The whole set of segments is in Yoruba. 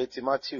Àkọlé ti Mátíù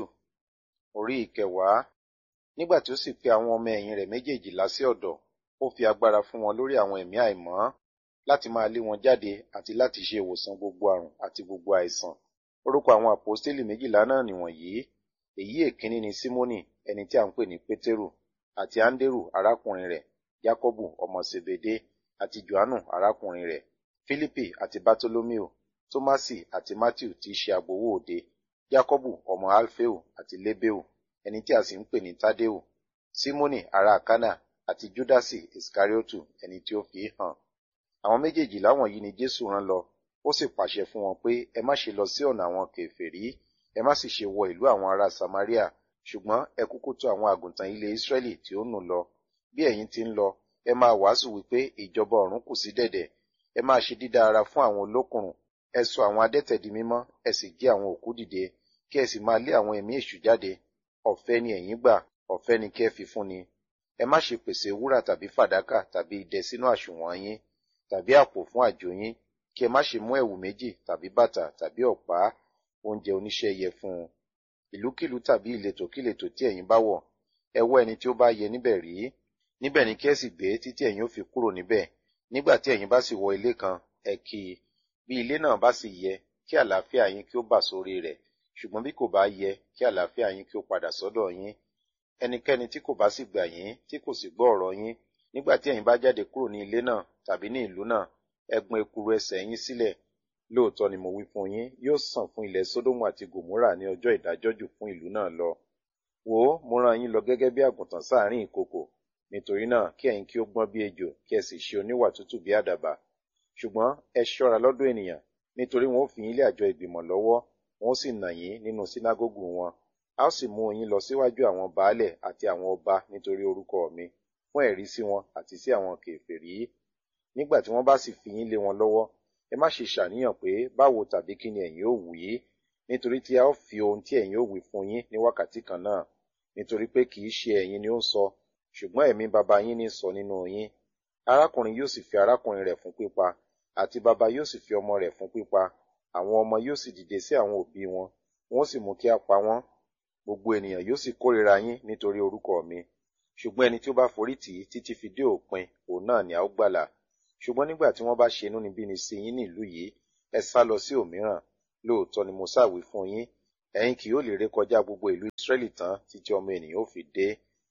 orí ìkẹwàá. Nígbà tí ó sì pe àwọn ọmọ ẹ̀yìn rẹ̀ méjèèjìlá sí ọ̀dọ̀, ó fi agbára fún wọn lórí àwọn ẹ̀mí àìmọ́ láti máa lé wọn jáde àti láti ṣe ìwòsàn gbogbo àrùn àti gbogbo àìsàn. Orúkọ àwọn àpọ́stélì méjìlá náà nìwọ̀nyí. Èyí èkíní ni Símónì ẹni tí à ń pè ní Pétérù àti Áńdérù arákùnrin rẹ̀, Jákọ́bù ọmọ Sèbédé àti Jòhánù arákùnrin rẹ̀, Fílípì àti Bátólómíù, Tómásì àti Mátíù tí í ṣe agbowó òde, Jákọ́bù ọmọ Alféù àti Lébéù ẹni tí a sì ń pè ní Tádéù, Símónì ará Kánà àti Júdásì Ìskáríótù ẹni tí ó fi í hàn. Àwọn méjèèjìlá wọ̀nyí ni Jésù rán lọ, ó sì pàṣẹ fún wọn pé ẹ má ṣe lọ sí ọ̀nà àwọn kèfèrí, ẹ má sì ṣe wọ ìlú àwọn ará Samaria, ṣùgbọ́n ẹ kúkú tọ̀ àwọn àgùntàn ilé Ísírẹ́lì tí ó nù lọ. Bí ẹ̀yin ti ń lọ, ẹ máa wàásù wípé ìjọba ọ̀run kù sí dẹ̀dẹ̀, ẹ máa ṣe dídá ara fún àwọn olókùnrùn, ẹ sọ àwọn adẹ́tẹ̀ di mímọ́, ẹ sì jí àwọn òkú dìde, kí ẹ sì máa lé àwọn ẹ̀mí èṣù jáde. Ọ̀fẹ́ ni ẹ̀yin gbà, ọ̀fẹ́ ni kí ẹ fi fún ni. Ẹ má ṣe pèsè wúrà tàbí fàdákà tàbí idẹ sínú àsùnwọ̀n yín, tàbí àpò fún àjò yín, kí ẹ má ṣe mú ẹ̀wù méjì tàbí bàtà tàbí ọ̀pá, oúnjẹ oníṣẹ́ yẹ fún un. Ìlúkìlú tàbí ìletò kíletò tí ẹ̀yin bá wọ̀, ẹ wọ́ ẹni tí ó bá yẹ níbẹ̀ rí. Níbẹ̀ ni kí ẹ sì gbé títí ẹ̀yin ó fi kúrò níbẹ̀. Nígbà tí ẹ̀yin bá sì wọ ilé kan, ẹ kí i. Bí ilé náà bá sì yẹ, kí àlàáfíà yín kí ó bà sórí rẹ̀. Ṣùgbọ́n bí kò bá yẹ, kí àlàáfíà yín kí ó padà sọ́dọ̀ yín. Ẹnikẹ́ni tí kò bá sì gbà yín, tí kò sì gbọ́ ọ̀rọ̀ yín, nígbà tí ẹ̀yin bá jáde kúrò ní ilé náà tàbí ní ìlú náà, ẹ gbọn ekuru ẹsẹ̀ yín sílẹ̀. Lóòótọ́ ni mo wí fún yín, yóò sàn fún ilẹ̀ Sódómù àti Gòmórà ní ọjọ́ ìdájọ́ jù fún ìlú náà lọ. Wò ó, mo rán yín lọ gẹ́gẹ́ bí àgùntàn sáàárín ìkookò. Nítorí náà, kí ẹ̀yin kí ó gbọ́n bí ejò, kí ẹ sì ṣe oníwà tútù bí àdàbà. Ṣùgbọ́n ẹ ṣọ́ra lọ́dọ̀ ènìyàn, nítorí wọn ó fi yín lé àjọ ìgbìmọ̀ lọ́wọ́, wọn ó sì nà yín nínú sínágógù wọn. A ó sì mú yín lọ síwájú àwọn baálẹ̀ àti àwọn ọba nítorí orúkọ mi, fún ẹ̀rí sí wọn àti sí àwọn kèfèrí. Nígbà tí wọ́n bá sì fi yín lé wọn lọ́wọ́, ẹ má ṣe ṣàníyàn pé báwo tàbí kí ni ẹ̀yin ó wí, nítorí tí a ó fi ohun tí ẹ̀yin ó wí fún yín ní wákàtí kan náà. Nítorí pé kì í ṣe ẹ̀yin ni ó ń sọ, ṣùgbọ́n ẹ̀mí baba yín ní sọ nínú yín. Arákùnrin yóò sì fi arákùnrin rẹ̀ fún pípa, àti baba yóò sì fi ọmọ rẹ̀ fún pípa. Àwọn ọmọ yóò sì dìde sí àwọn òbí wọn, wọn ó sì mú kí a pa wọ́n. Gbogbo ènìyàn yóò sì kórìíra yín nítorí orúkọ mi. Ṣùgbọ́n ẹni tí ó bá forí tì í títí fi dé òpin, òun náà ni a ó gbàlà. Ṣùgbọ́n nígbà tí wọ́n bá ṣe inúnibíni sí yín ní ìlú yìí, ẹ sá lọ sí òmíràn. Lóòótọ́ ni mo sáwí fún yín, ẹ̀yin kì yóò lè rékọjá gbogbo ìlú Ísírẹ́lì tán títí ọmọ ènìyàn ó fi dé.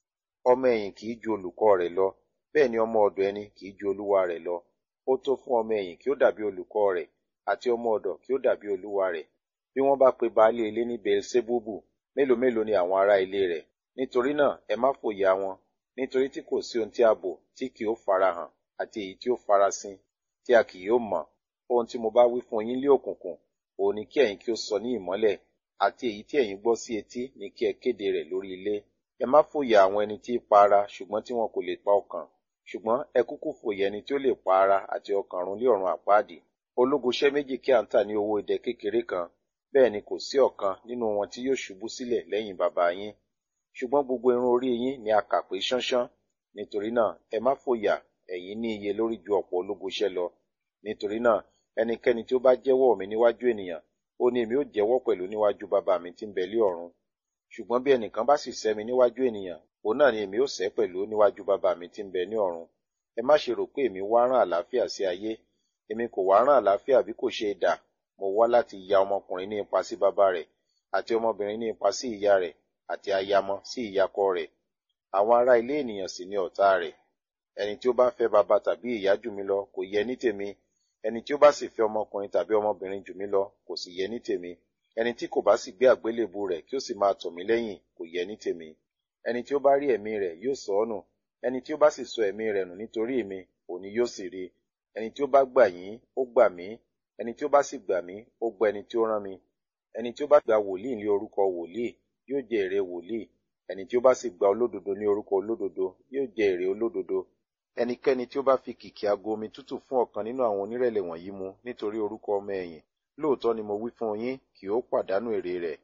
Ọmọ ẹ̀yìn kì í ju olùkọ́ rẹ̀ lọ, bẹ́ẹ̀ ni ọmọ ọ̀dọ̀ ẹni kì í ju olúwa rẹ̀ lọ. Ó tó fún ọmọ ẹ̀yìn kí ó dàbí olùkọ́ rẹ̀, àti ọmọ ọ̀dọ̀ kí ó dàbí olúwa rẹ̀. Bí wọ́n bá pe baálé ilé ní Beelzebúbù, mélòó mélòó ni àwọn ará ilé rẹ̀. Nítorí náà ẹ má fòyà wọn, nítorí tí kò sí ohun tí a bò tí kì ó farahàn, àti èyí tí ó farasin, tí a kì yóò mọ̀. Ohun tí mo bá wí fún yín lé òkùnkùn, òun ni kí ẹ̀yin kí ó sọ ní ìmọ́lẹ̀, àti èyí tí ẹ̀yin gbọ́ sí etí ni kí ẹ kéde rẹ̀ lórí ilé. Ẹ má fòyà àwọn ẹni tí í pa ara, ṣùgbọ́n tí wọn kò lè pa ọkàn. Ṣùgbọ́n ẹ kúkú fòyà ẹni tí ó lè pa ara àti ọkàn run lé ọ̀run àpáàdì. Ológoṣẹ́ méjì kí à ń tà ní owó idẹ kékeré kan, bẹ́ẹ̀ ni kò sí ọ̀kan nínú wọn tí yóò ṣubú sílẹ̀ lẹ́yìn baba yín. Ṣùgbọ́n gbogbo irun orí yín ni a kà pé ṣánṣán. Nítorí náà, ẹ má fòyà, ẹ̀yin ní iye lórí ju ọ̀pọ̀ ológoṣẹ́ lọ. Nítorí náà, ẹnikẹ́ni tí ó bá jẹ́wọ́ mi níwájú ènìyàn, ó ní èmi ó jẹ́wọ́ pẹ̀lú níwájú baba mi tí ń bẹ lé ọ̀run. Ṣùgbọ́n bí ẹnìkan bá sì sẹ́ mi níwájú ènìyàn, òun náà ni èmi ó sẹ́ pẹ̀lú níwájú baba mi tí ń bẹ ní ọ̀run. Ẹ má ṣe rò pé èmi wá rán àlàáfíà sí ayé. Èmi kò wá rán àlàáfíà bí kò ṣe idà. Mo wá láti ya ọmọkùnrin ní ipa sí baba rẹ̀, àti ọmọbìnrin ní ipa sí ìyá rẹ̀, àti ayamọ sí ìyàkọ rẹ̀. Àwọn ará ilé ènìyàn sì ni ọ̀tá rẹ̀. Ẹni tí ó bá fẹ́ baba tàbí ìyá jù mí lọ kò yẹ ní tèmi. Ẹni tí ó bá sì fẹ́ ọmọkùnrin tàbí ọmọbìnrin jù mí lọ kò sì yẹ ní tèmi. Ẹni tí kò bá sì gbé àgbélébù rẹ̀ kí ó sì máa tọ̀ mí lẹ́yìn kò yẹ ní tèmi. Ẹni tí ó bá rí ẹ̀mí rẹ̀ yóò sọ ọ́ nù. Ẹni tí ó bá sì sọ ẹ̀mí rẹ̀ nù nítorí mi, òní yóò sì rí. Ẹni tí ó bá gbà yín, ó gbà mí. Ẹni tí ó bá sì gbà mí, ó gbà ẹni tí ó rán mi. Ẹni tí ó bá gba wòlíì ní orúkọ wòlíì, yóò jẹ èrè wòlíì. Ẹni tí ó bá sì gba olódodo ní orúkọ olódodo, yóò jẹ èrè olódodo. Ẹnikẹ́ni tí ó bá fi kìkì ago omi tútù fún ọ̀kan nínú àwọn onírẹ̀lẹ̀ wọ̀nyí mu nítorí orúkọ ọmọ ẹ̀yìn, lóòótọ́ ni mo wí fún yín, kì ó pàdánù èrè rẹ̀.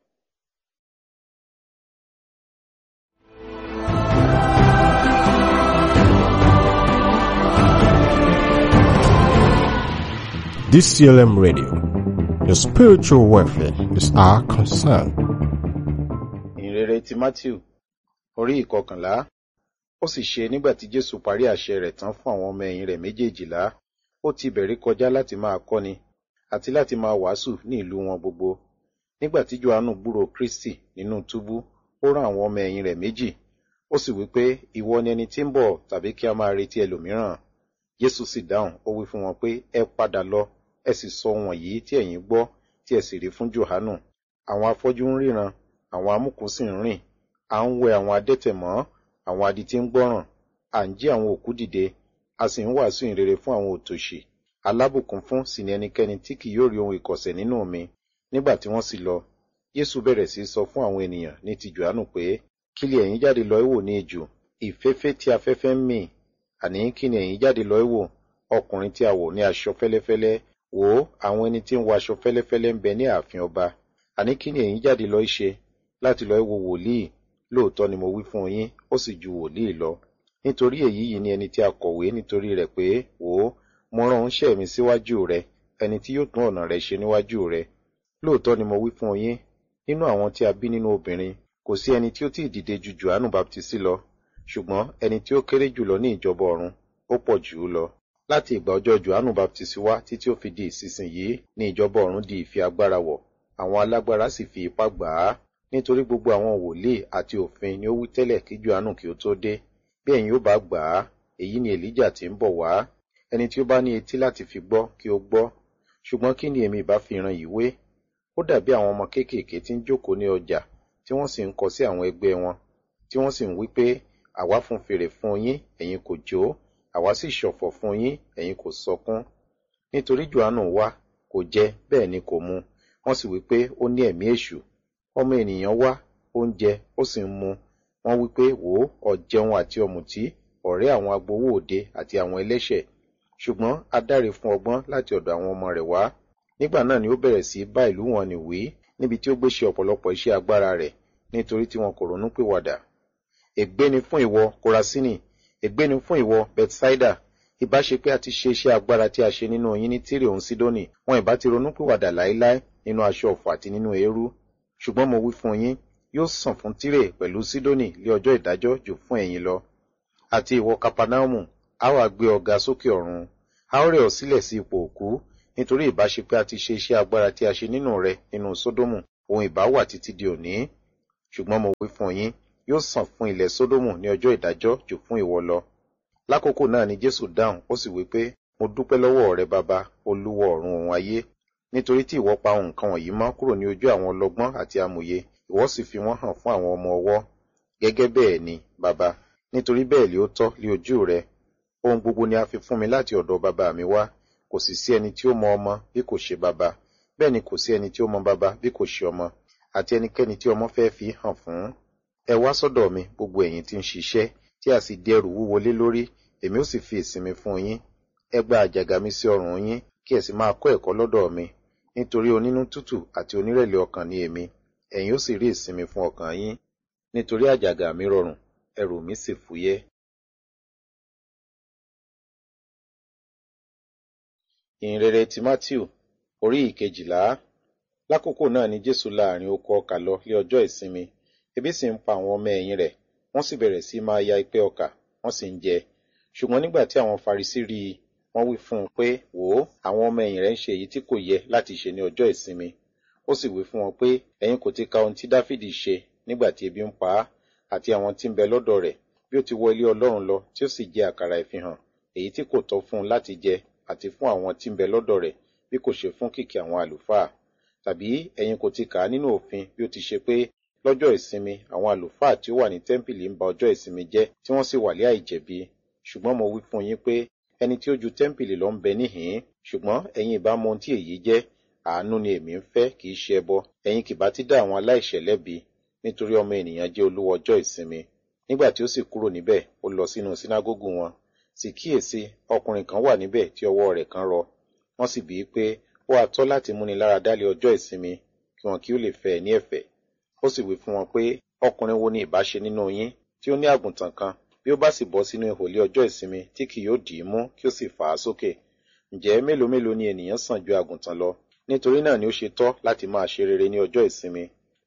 DCLM Radio. Your spiritual welfare is our concern. ti Matthew orí ìkọkànlá ó sì ṣe nígbà tí Jésù parí àṣẹ rẹ̀ tán fún àwọn ọmọ ẹ̀yìn rẹ̀ méjèèjìlá ó ti bẹ̀rẹ̀ kọjá láti máa kọ́ni àti láti máa wàásù ní ìlú wọn gbogbo nígbà tí Jòhánù gbúròó Kristi nínú túbú ó rán àwọn ọmọ ẹ̀yìn rẹ̀ méjì ó sì wí pé ìwọ ni ẹni tí ń bọ̀ tàbí kí a máa retí ẹlòmíràn Jésù sì dáhùn ó wí fún wọn pé ẹ padà lọ ẹ sì sọ wọ̀nyí tí ẹ̀yin gbọ́ tí ẹ sì rí fún Jòhánù àwọn afọ́jú ń ríran àwọn amúkùn sì ń rìn à ń wẹ àwọn adẹ́tẹ̀ mọ́ àwọn adití ń gbọ́ràn à ń jí àwọn òkú dìde a sì ń wàásù ìrere fún àwọn òtòṣì alábùkún fún sì ni ẹnikẹ́ni tí kì yóò rí ohun ìkọ̀sẹ̀ nínú mi nígbà tí wọ́n sì lọ Jésù bẹ̀rẹ̀ sí sọ fún àwọn ènìyàn ní ti Jòhánù pé kí lè ẹ̀yin jáde lọ wò ní ijù ìfẹ́fẹ́ tí afẹ́fẹ́ ń mì àní kí ni ẹ̀yin jáde lọ wò ọkùnrin tí a wọ̀ ní aṣọ fẹ́lẹ́fẹ́lẹ́ wò ó àwọn ẹni tí ń wọ aṣọ fẹ́lẹ́fẹ́lẹ́ ń bẹ ní ààfin ọba àní kí ni ẹ̀yin jáde lọ ṣe láti lọ wo wòlíì lóòótọ́ ni mo wí fún yín ó sì ju wòlíì lọ nítorí èyí yìí ni ẹni tí a kọ̀wé nítorí rẹ̀ pé wò ó mo rán oníṣẹ́ mi síwájú rẹ ẹni tí yóò tún ọ̀nà rẹ ṣe níwájú rẹ lóòótọ́ ni mo wí fún yín nínú àwọn tí a bí nínú obìnrin kò sí ẹni tí ó tí ì dìde ju Jòhánù baptisi lọ ṣùgbọ́n ẹni tí ó kéré jùlọ ní ìjọba ọ̀run ó pọ̀ jù ú lọ láti ìgbà ọjọ́ Jòhánù baptisi wá títí ó fi di ìsinsìnyí ní ìjọba ọ̀run di ìfi agbára wọ̀ àwọn alágbára sì fi ipá gbà á nítorí gbogbo àwọn wòlíì àti òfin ni ó wí tẹ́lẹ̀ kí Jòhánù kí ó tó dé bí ẹ̀yin ó bá gbà á èyí ni Èlíjà tí ń bọ̀ wá ẹni tí ó bá ní etí láti fi gbọ́ kí ó gbọ́ ṣùgbọ́n kí ni èmi ìbá fi ran yìí wé ó dàbí àwọn ọmọ kéékèèké tí ń jókòó ní ọjà tí wọ́n sì ń kọ sí àwọn ẹgbẹ́ wọn tí wọ́n sì ń wí pé àwa fún fèrè fún yín ẹ̀yin kò jó àwa sì ṣọ̀fọ̀ fún yín ẹ̀yin kò sọkún nítorí Jòhánù wá kò jẹ bẹ́ẹ̀ ni kò mu wọ́n sì wí pé ó ní ẹ̀mí èṣù ọmọ ènìyàn wá ó ń jẹ ó sì ń mu wọ́n wí pé wò ó ọ̀jẹun àti ọ̀mùtí ọ̀rẹ́ àwọn agbowó òde àti àwọn ẹlẹ́ṣẹ̀ ṣùgbọ́n a dáre fún ọgbọ́n láti ọ̀dọ̀ àwọn ọmọ rẹ̀ wá nígbà náà ni ó bẹ̀rẹ̀ sí bá ìlú wọn nì wí níbi tí ó gbé ṣe ọ̀pọ̀lọpọ̀ iṣẹ́ agbára rẹ̀ nítorí tí wọn kò ronú pìwàdà ègbé ni fún ìwọ Kórasínì ègbé ni fún ìwọ Bethsaida ìbá ṣe pé a ti ṣe iṣẹ́ agbára tí a ṣe nínú yín ní Tírè òun Sídónì wọn ìbá ti ronú pìwàdà láéláé nínú aṣọ ọ̀fọ̀ àti nínú eérú ṣùgbọ́n mo wí fún yín yóò sàn fún Tírè pẹ̀lú Sídónì lé ọjọ́ ìdájọ́ jù fún ẹ̀yin lọ àti ìwọ Kapanaumu a wá gbé ọ̀gá sókè ọ̀run a ó rẹ̀ ọ́ sílẹ̀ sí ipò òkú nítorí ìbá ṣe pé a ti ṣe iṣẹ́ agbára tí a ṣe nínú rẹ nínú Sódómù òun ìbá wà títí di òní ṣùgbọ́n mo wí fún yín yóò sàn fún ilẹ̀ Sódómù ní ọjọ́ ìdájọ́ jù fún ìwọ lọ lákòókò náà ni Jésù dáhùn ó sì wí pé mo dúpẹ́ lọ́wọ́ rẹ bàbá olúwa ọ̀run òun ayé nítorí tí ìwọ pa nǹkan wọ̀nyí mọ́ kúrò ní ojú àwọn ọlọ́gbọ́n àti amòye ìwọ sì fi wọ́n hàn fún àwọn ọmọ ọwọ́ gẹ́gẹ́ bẹ́ẹ̀ ni bàbá nítorí bẹ́ẹ̀ lé ó tọ́ lé ojú rẹ ohun gbogbo ni a fi fún mi láti ọ̀dọ̀ bàbá mi wá kò sì sí ẹni tí ó mọ ọmọ bí kò ṣe bàbá bẹ́ẹ̀ ni kò sí ẹni tí ó mọ bàbá bí kò ṣe ọmọ àti ẹnikẹ́ni tí ọmọ fẹ́ fi hàn fún ẹ wá sọ́dọ̀ mi gbogbo ẹ̀yin tí ń ṣiṣẹ́ tí a sì di ẹrù wúwo lé lórí èmi ó sì fi ìsinmi fún yín ẹ gba àjàgà mi sí ọrùn yín kí ẹ sì máa kọ́ ẹ̀kọ́ lọ́dọ̀ mi nítorí onínú tútù àti onírẹ̀lẹ̀ ọkàn ni èmi ẹ̀yin ó sì rí ìsinmi fún ọkàn yín nítorí àjàgà mi rọrùn ẹrù mi sì fúyẹ́. ìhìnrere ti Mátíù orí ìkejìlá lákòókò náà ni Jésù láàrin oko ọkà lọ lé ọjọ́ ìsinmi ebi sì ń pa àwọn ọmọ ẹ̀yìn rẹ̀ wọ́n sì bẹ̀rẹ̀ sí máa ya ipẹ́ ọkà wọ́n sì ń jẹ ṣùgbọ́n nígbà tí àwọn Farisí rí i wọ́n wí fún un pé wò ó àwọn ọmọ ẹ̀yìn rẹ̀ ń ṣe èyí tí kò yẹ láti ṣe ní ọjọ́ ìsinmi ó sì wí fún wọn pé ẹ̀yin kò ti ka ohun tí Dáfídì ṣe nígbà tí ebi ń pa á àti àwọn tí ń bẹ lọ́dọ̀ rẹ̀ bí ó ti wọ ilé Ọlọ́run lọ tí ó sì jẹ àkàrà ìfihàn èyí tí kò tọ́ fún un láti jẹ àti fún àwọn tí ń bẹ lọ́dọ̀ rẹ̀ bí kò ṣe fún kìkì àwọn àlùfáà tàbí ẹ̀yin kò ti kà á nínú òfin bí ó ti ṣe pé lọ́jọ́ ìsinmi àwọn àlùfáà tí ó wà ní tẹ́ḿpìlì ń ba ọjọ́ ìsinmi jẹ́ tí wọ́n sì wà lé àìjẹ̀bi ṣùgbọ́n mo wí fún yín pé ẹni tí ó ju tẹ́ḿpìlì lọ ń bẹ níhìn-ín ṣùgbọ́n ẹ̀yin ìbá mọ ohun tí èyí jẹ́ àánú ni èmi ń fẹ́ kì í ṣe ẹbọ ẹ̀yin kì bá ti dá àwọn aláìṣẹ̀ lẹ́bi nítorí ọmọ ènìyàn jẹ́ olúwa ọjọ́ ìsinmi nígbà tí ó sì kúrò níbẹ̀ ó lọ sínú sínágógù wọn sì kíyèsí ọkùnrin kan wà níbẹ̀ tí ọwọ́ rẹ̀ kan rọ wọ́n sì bíi pé ó wá tọ́ láti múni lára dálé ọjọ́ ìsinmi kí wọn kí ó lè fẹ́ ẹ ní ẹ̀fẹ̀ ó sì wí fún wọn pé ọkùnrin wo ni ìbá ṣe nínú yín tí ó ní àgùntàn kan bí ó bá sì bọ́ sínú ihò lé ọjọ́ ìsinmi tí kì yóò dì í mú kí ó sì fà á sókè ǹjẹ́ mélòó mélòó ni ènìyàn sàn ju àgùntàn lọ nítorí náà ni ó ṣe tọ́ láti máa ṣe rere ní ọjọ́ ìsinmi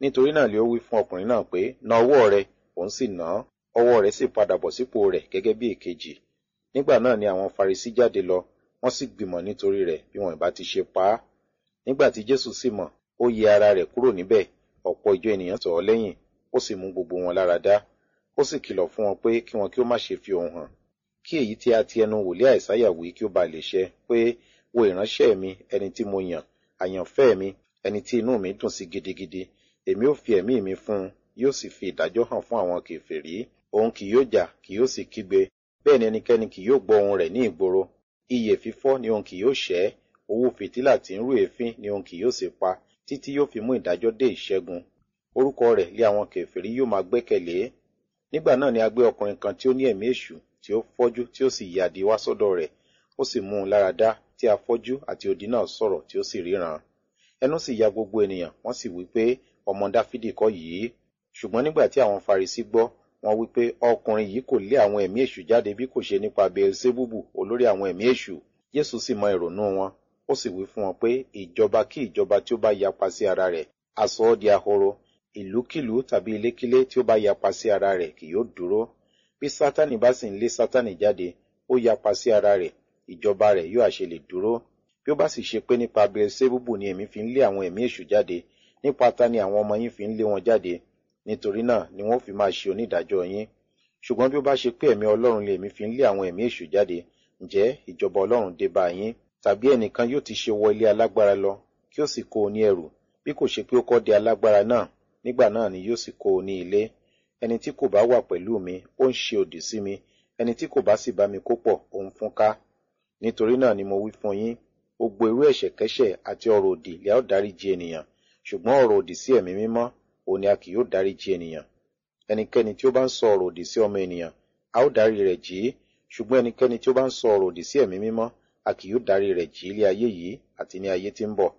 nítorí náà lé ó wí fún ọkùnrin náà pé na ọwọ́ rẹ òun sì nà án ọwọ́ rẹ̀ sì padà bọ̀ sípò rẹ̀ gẹ́gẹ́ bí èkejì nígbà náà ni àwọn farisí jáde lọ wọ́n sì gbìmọ̀ nítorí rẹ̀ bí wọn ìbá ti ṣe pa á nígbà tí jésù sì mọ̀ ó yẹ ara rẹ̀ kúrò níbẹ̀ ọ̀pọ̀ ìjọ ènìyàn tọ̀ ọ́ lẹ́yìn ó sì mú gbogbo wọn lára dá ó sì kìlọ̀ fún wọn pé kí wọn kí ó má ṣe fi ohùn hàn kí èyí tí a ti ẹnu wòlíì àìsáyà wí kí ó ba lè ṣẹ pé wo ìránṣẹ́ mi ẹni tí mo yàn àyànfẹ́ mi ẹni tí inú mi dùn sí gidigidi èmi ó fi ẹ̀mí mi fún un yóò sì fi ìdájọ́ hàn fún àwọn kèfèrí òun kì yóò jà kì yóò sì kígbe bẹ́ẹ̀ ni ẹnikẹ́ni kì yóò gbọ́ ohùn rẹ̀ ní ìgboro iyè fífọ́ ni òun kì yóò ṣẹ́ owó fìtílà tí ń rú èéfín ni òun kì yóò sì pa títí yóò fi mú ìdájọ́ dé ìṣẹ́gun orúkọ rẹ̀ lé àwọn kèfèrí yóò máa gbẹ́kẹ̀lé nígbà náà ni a gbé ọkùnrin kan tí ó ní ẹ̀mí èṣù tí ó fọ́jú tí ó sì yàdí wá sọ́dọ̀ rẹ̀ ó sì mú un lára dá tí afọ́jú àti odi náà sọ̀rọ̀ tí ó sì ríran ẹnu sì ya gbogbo ènìyàn wọ́n sì wí pé ọmọ dáfídì kọ́ yìí ṣùgbọ́n nígbà tí àwọn farisí gbọ́ wọ́n wí pé ọkùnrin yìí kò lé àwọn ẹ̀mí èṣù jáde bí kò ṣe nípa beelzebubu olórí àwọn ẹ̀mí èṣù jésù sì mọ ìrònú wọn ó sì wí fún wọn pé ìjọba kí ìjọba tí ó bá yapa sí ara rẹ̀ á sọ ọ́ di ahoro ìlúkìlú tàbí ilékílé tí ó bá yapa sí ara rẹ̀ kì yóò dúró bí sátánì bá sì ń lé sátánì jáde ó yapa sí ara rẹ̀ ìjọba rẹ̀ yóò àṣẹ lè dúró bí ó bá sì ṣe pé nípa beelzebubu ni èmi fi ń lé àwọn ẹ̀mí èṣù jáde nípa ta ni àwọn ọmọ yín fi ń lé wọn jáde nítorí náà ni wọ́n fi máa ṣe onídàájọ́ yín ṣùgbọ́n bí ó bá ṣe pé ẹ̀mí ọlọ́run lè mí fi ń lé àwọn ẹ̀mí èṣù jáde ǹjẹ́ ìjọba ọlọ́run dé bá yín tàbí ẹnìkan yóò ti ṣe wọ ilé alágbára lọ kí ó sì kó o ní ẹrù bí kò ṣe pé ó kọ́ de alágbára náà nígbà náà ni yóò sì kó o ní ilé ẹni tí kò bá wà pẹ̀lú mi ó ń ṣe òdì sí mi ẹni tí kò bá sì bá mi kó pọ̀ ó ń fún ká nítorí náà ni mo wí fún yín gbogbo irú ẹ̀ṣẹ̀kẹ́ṣẹ̀ àti ọ̀rọ̀ òdì lẹ́ ó dáríjì ènìyàn ṣùgbọ́n ọ̀rọ̀ òdì sí ẹ̀mí mímọ́ òun ni a kì yóò dáríjì ènìyàn ẹnikẹ́ni tí ó bá ń sọ ọ̀rọ̀ òdì sí ọmọ ènìyàn a ó dárí rẹ̀ jì í ṣùgbọ́n ẹnikẹ́ni tí ó bá ń sọ ọ̀rọ̀ òdì sí ẹ̀mí mímọ́ a kì yóò dárí rẹ̀ jì í ilé ayé yìí àti ní ayé tí ń bọ̀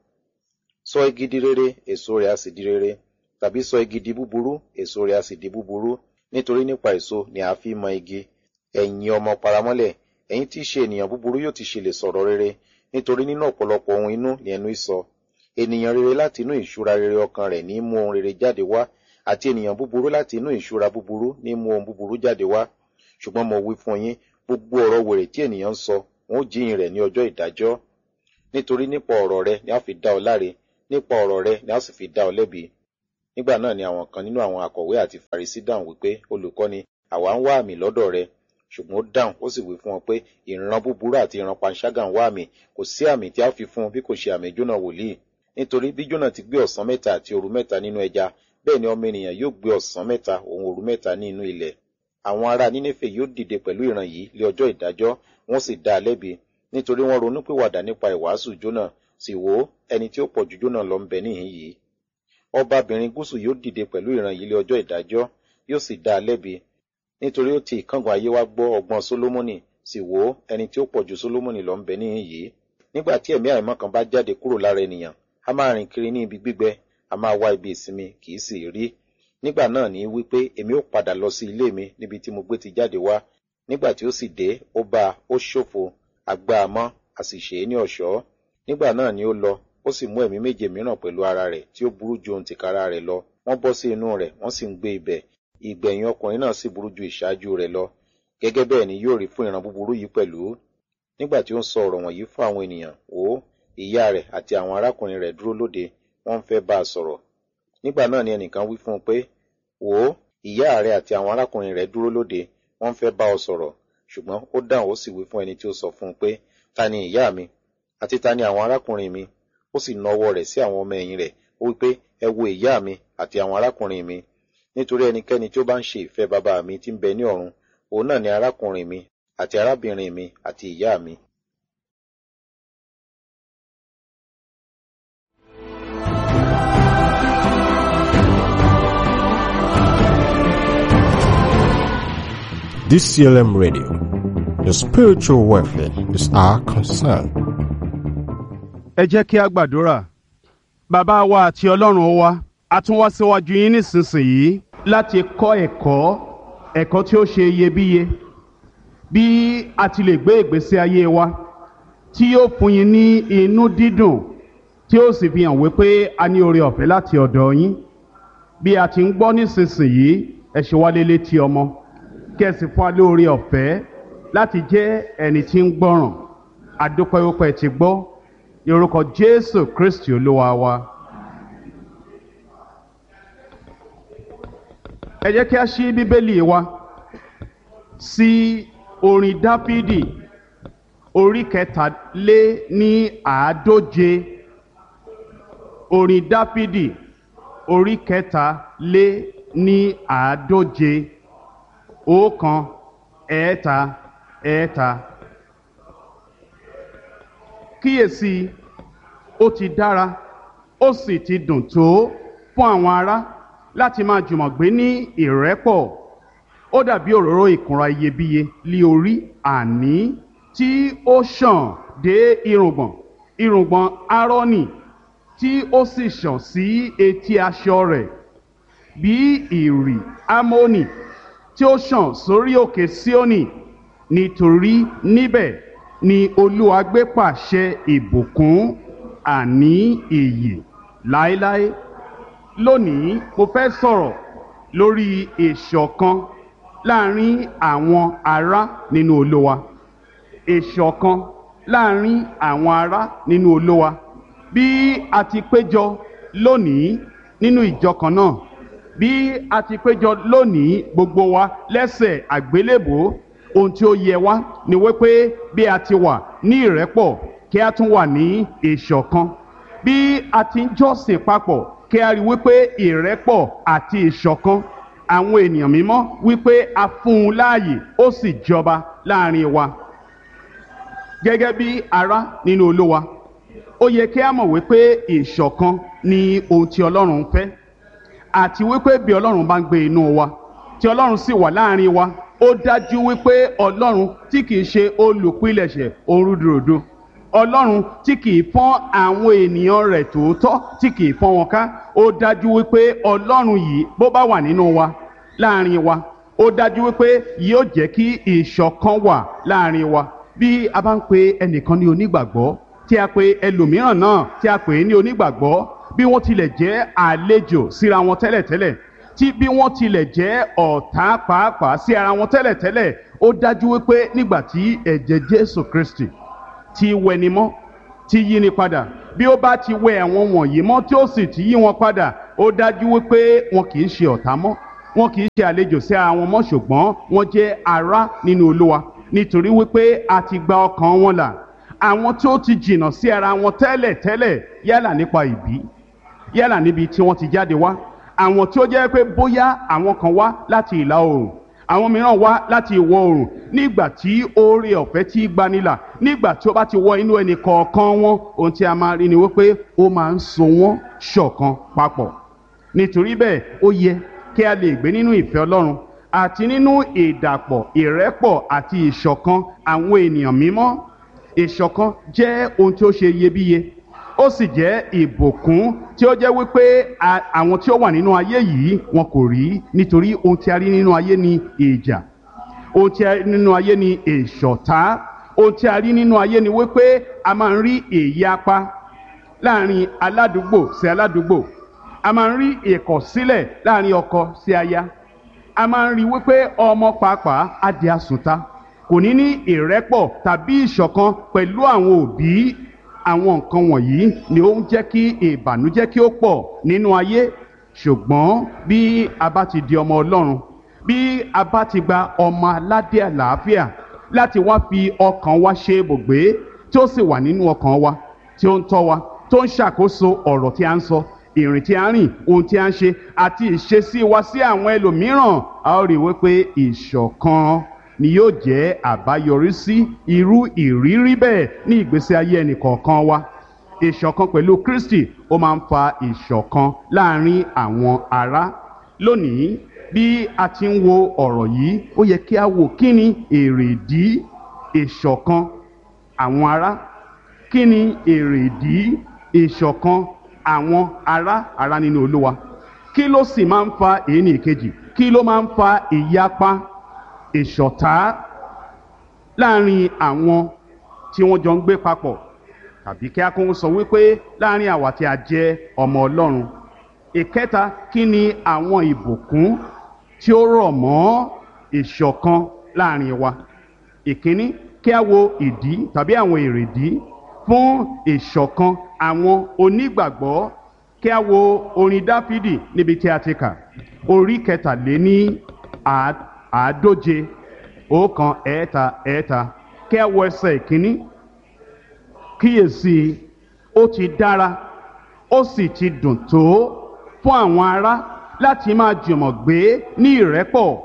sọ igi di rere èso rẹ̀ á sì di rere tàbí sọ igi di búburú èso rẹ̀ á sì di búburú nítorí nípa èso ni a fi mọ igi ẹ̀yin ọmọ paramọ́lẹ̀ ẹ̀yin tí í ṣe ènìyàn búburú yóò ti ṣe lè sọ̀rọ̀ rere nítorí nínú ọ̀pọ̀lọpọ̀ ohun inú ni ẹnu í sọ ènìyàn rere láti inú ìṣúra rere ọkàn rẹ̀ ní mú ohun rere jáde wá àti ènìyàn búburú láti inú ìṣúra búburú ní mú ohun búburú jáde wá ṣùgbọ́n mo wí fún yín gbogbo ọ̀rọ̀ wèrè tí ènìyàn ń sọ wọn ó jíyìn rẹ̀ ní ọjọ́ ìdájọ́ nítorí nípa ọ̀rọ̀ rẹ̀ ni a fi dá ọ láre nípa ọ̀rọ̀ rẹ̀ ni a sì fi dá ọ lẹ́bi nígbà náà ni àwọn kan nínú àwọn akọ̀wé àti farisí dáhùn wípé olùkọ́ni àwa ń wá àmì lọ́dọ̀ rẹ ṣùgbọ́n ó dáhùn ó sì wí fún wọn pé ìran búburú àti ìran panṣágà ń wá àmì kò sí àmì tí a fi fún bí kò ṣe àmì jónà wòlíì nítorí bí jónà ti gbé ọ̀sán mẹ́ta àti òru mẹ́ta nínú ẹja bẹ́ẹ̀ ni ọmọ ènìyàn yóò gbé ọ̀sán mẹ́ta òun òru mẹ́ta ní inú ilẹ̀ àwọn ará nínéfè yóò dìde pẹ̀lú ìran yìí lé ọjọ́ ìdájọ́ wọ́n sì dá a lẹ́bi nítorí wọ́n ronú pìwàdà nípa ìwàásù jónà sì wò ó ẹni tí ó pọ̀ ju jónà lọ ń bẹ níhìn yìí ọbabìnrin gúúsù yóò dìde pẹ̀lú ìran yìí lé ọjọ́ ìdájọ́ yóò sì dá a lẹ́bi nítorí ó ti ìkángun ayé wa gbọ́ ọgbọ́n sólómọ́nì sì wò ó ẹni tí ó pọ̀ ju sólómọ́nì lọ ń bẹ níhìn yìí nígbà tí ẹ̀mí àìmọ́ kan bá jáde kúrò lára ènìyàn a máa rìn kiri ní ibi gbígbẹ a máa wá ibi ìsinmi kì í sì rí nígbà náà ní wípé èmi ó padà lọ sí ilé mi níbi tí mo gbé ti jáde wá nígbà tí ó sì dé ó bá a ó ṣòfò àgbà àmọ́ a sì ṣe é ní ọ̀ṣọ́ nígbà náà ni ó lọ ó sì mú ẹ̀mí méje mìíràn pẹ̀lú ara rẹ̀ tí ó burú ju ohun tìkára rẹ̀ lọ wọ́n bọ́ sí inú rẹ̀ wọ́n sì ń gbé ibẹ̀ ìgbẹ̀yìn ọkùnrin náà sì burú ju ìṣáájú rẹ̀ lọ gẹ́gẹ́ bẹ́ẹ̀ ni yóò rí fún ìran búburú yìí pẹ̀lú nígbà tí ó ń sọ ọ̀rọ̀ wọ̀nyí fún àwọn ènìyàn wò ó ìyá rẹ̀ àti àwọn arákùnrin rẹ̀ dúró lóde wọ́n ń fẹ́ bá a sọ̀rọ̀ nígbà náà ni ẹnìkan wí fún un pé wò ó ìyá rẹ̀ àti àwọn arákùnrin rẹ̀ dúró lóde wọ́n ń fẹ́ bá ọ sọ̀rọ̀ ṣùgbọ́n ó dáhùn ó sì wí fún ẹni tí ó sọ fún un pé ta ni ìyá mi àti ta ni àwọn arákùnrin mi ó sì na ọwọ́ rẹ̀ sí àwọn ọmọ ẹ̀yìn rẹ̀ ó wí pé ẹ wo ìyá mi àti àwọn arákùnrin mi nítorí ẹnikẹ́ni tí ó bá ń ṣe ìfẹ́ bàbá mi tí ń bẹ ní ọ̀run òun náà ni arákùnrin mi àti arábìnrin mi àti ìyá mi. DCLM Radio. Your spiritual welfare is our concern. ẹ jẹ́ kí a gbàdúrà bàbá wa àti ọlọ́run wa a tún wá síwájú yín nísinsìnyí láti kọ́ ẹ̀kọ́ ẹ̀kọ́ tí ó ṣe iyebíye bí a ti lè gbé ìgbésí ayé wa tí yóò fún yín ní inú dídùn tí ó sì fi hàn wípé a ní oore ọ̀fẹ́ láti ọ̀dọ̀ yín bí a ti ń gbọ́ nísinsìnyí ẹ ṣe wá lélẹ̀ tí ọmọ kí ẹ sì fún wa lóore ọ̀fẹ́ láti jẹ́ ẹni tí ń gbọ́ràn adúpẹ́wọ́pẹ́ ti gbọ́ ní orúkọ jésù kristi olúwa wa. ẹ jẹ́ kí a ṣí bíbélì wa sí orin dáfídì orí kẹtàlé ní àádóje orin dáfídì orí kẹtàlé ní àádóje ọ̀kan ẹ̀ẹ́ta ẹ̀ẹ́ta kíyèsí ó ti dára ó sì ti dùn tó fún àwọn ará láti máa jùmọ̀ gbé ní ìrẹ́pọ̀ ó dàbí òróró ìkunra iyebíye lé orí àní tí ó ṣàn dé irùngbọ̀n irùngbọ̀n árónì tí ó sì ṣàn sí etí aṣọ rẹ̀ bí ìrì ámónì tí ó ṣàn sórí òkè síónì nítorí níbẹ̀ ni olúwa gbé pàṣẹ ìbùkún àní ìyè láéláé lónìí mo fẹ́ sọ̀rọ̀ lórí ìṣọ̀kan láàrin àwọn ará nínú olúwa ìṣọ̀kan láàrin àwọn ará nínú olúwa bí a ti péjọ lónìí nínú ìjọ kan náà bí a ti péjọ lónìí gbogbo wa lẹ́sẹ̀ àgbélébòó ohun tí ó yẹ wá ni wípé bí a ti wà ní ìrẹ́pọ̀ kí a tún wà ní ìṣọ̀kan bí a ti ń jọ́sìn papọ̀ kí a rí wípé ìrẹ́pọ̀ àti ìṣọ̀kan àwọn ènìyàn mímọ́ wípé a fún un láàyè ó sì jọba láàrin wa gẹ́gẹ́ bí ará nínú olúwa ó yẹ kí a mọ̀ wípé ìṣọ̀kan ni ohun tí ọlọ́run ń fẹ́ àti wípé bí ọlọ́run bá ń gbé inú wa tí ọlọ́run sì wà láàrin wa ó dájú wípé ọlọ́run tí kìí ṣe olùpilẹ̀ṣẹ̀ orúdurùdu ọlọ́run tí kìí fọ́n àwọn ènìyàn rẹ̀ tòótọ́ tí kìí fọ́n wọn ká ó dájú wípé ọlọ́run yìí bó bá wà nínú wa láàrin wa ó dájú wípé yóò jẹ́ kí ìṣọ̀kan wà láàrin wa bí a bá ń pe ẹnìkan ní onígbàgbọ́ tí a pe ẹlòmíràn náà tí a pè é ní onígbàgbọ́ bí wọ́n tilẹ̀ jẹ́ àlejò síra wọn tẹ́lẹ̀tẹ́lẹ̀ tí bí wọ́n tilẹ̀ jẹ́ ọ̀tá pàápàá sí ara wọn tẹ́lẹ̀tẹ́lẹ̀ ó dájú wípé nígbà tí ẹ̀jẹ̀ jésù kristi ti wẹni mọ́ ti yí ni padà bí ó bá ti wẹ àwọn wọ̀nyí mọ́ tí ó sì ti yí wọn padà ó dájú wípé wọn kì í ṣe ọ̀tá mọ́ wọn kì í ṣe àlejò sí ara wọn mọ́ ṣùgbọ́n wọn jẹ́ ará nínú olúwa nítorí wípé a ti gba ọkàn wọn là àwọn tí ó ti jìnnà sí ara wọn tẹ́lẹ̀tẹ́lẹ̀ yálà nípa ìbí yálà níbi tí wọ́n ti jáde wá àwọn tí ó jẹ́ pé bóyá àwọn kan wá láti ìlà oòrùn àwọn mìíràn wá láti ìwọ̀ oòrùn nígbà tí oore ọ̀fẹ́ tí gbanilà nígbà tí ó bá ti wọ inú ẹnì kọ̀ọ̀kan wọn ohun tí a máa rí ni wípé ó máa ń so wọ́n ṣọ̀kan papọ̀ nítorí bẹ́ẹ̀ ó yẹ kí a lè gbé nínú ìfẹ́ ọlọ́run àti nínú ìdàpọ̀ ìrẹ́pọ̀ àti ìṣọ̀kan àwọn ènìyàn mímọ́ ìṣọ̀kan jẹ́ ohun tí ó ṣe iyebíye ó sì jẹ́ ìbùkún tí ó jẹ́ wípé àwọn tí ó wà nínú ayé yìí wọn kò rí nítorí ohun tí a rí nínú ayé ni ìjà ohun tí a rí nínú ayé ni ìṣọ̀tá ohun tí a rí nínú ayé ni wípé a máa ń rí ìyapa láàrin aládùúgbò sí aládùúgbò a máa ń rí ìkọ̀sílẹ̀ láàrin ọkọ sí aya a máa ń rí wípé ọmọ pàápàá á di àsùnta kò ní ní ìrẹ́pọ̀ tàbí ìṣọ̀kan pẹ̀lú àwọn òbí àwọn nǹkan wọ̀nyí ni ó ń jẹ́ kí ìbànújẹ́ kí ó pọ̀ nínú ayé ṣùgbọ́n bí a bá ti di ọmọ ọlọ́run bí a bá ti gba ọmọ aládé àlàáfíà láti wá fi ọkàn wa ṣe ibùgbé tí ó sì wà nínú ọkàn wa tí ó ń tọ́ wa tó ń ṣàkóso ọ̀rọ̀ tí a ń sọ ìrìn tí a ń rìn ohun tí a ń ṣe àti ìṣesí wa sí àwọn ẹlòmíràn a ó rí wípé ìṣọ̀kan ni yóò jẹ́ àbáyọrí sí irú ìrírí bẹ́ẹ̀ ní ìgbésí ayé ẹnìkọ̀ọ̀kan wa ìṣọ̀kan pẹ̀lú kristi ó máa ń fa ìṣọ̀kan láàrin àwọn ará lónìí bí a ti ń wo ọ̀rọ̀ yìí ó yẹ kí a wò kí ni èrèdí ìṣọ̀kan àwọn ará kí ni èrèdí ìṣọ̀kan àwọn ará ará nínú olúwa kí ló sì máa ń fa èyí ní ìkejì kí ló máa ń fa ìyapa ìṣọ̀tá láàrin àwọn tí wọ́n jọ ń gbé papọ̀ tàbí kí a kún sọ wípé láàrin àwa tí a jẹ́ ọmọ ọlọ́run ìkẹta kí ni àwọn ìbùkún tí ó rọ̀ mọ́ ìṣọ̀kan láàrin wa ìkíní kí a wo ìdí tàbí àwọn èrèdí fún ìṣọ̀kan àwọn onígbàgbọ́ kí a wo orin dáfídì níbi tí a ti kà orí kẹtàléní àádóje ọ̀kan ẹ̀ẹ́ta ẹ̀ẹ́ta kí a wo ẹsẹ̀ ìkíní kíyèsí ó ti dára ó sì ti dùn tó fún àwọn ará láti máa jùmọ̀ gbé ní ìrẹ́pọ̀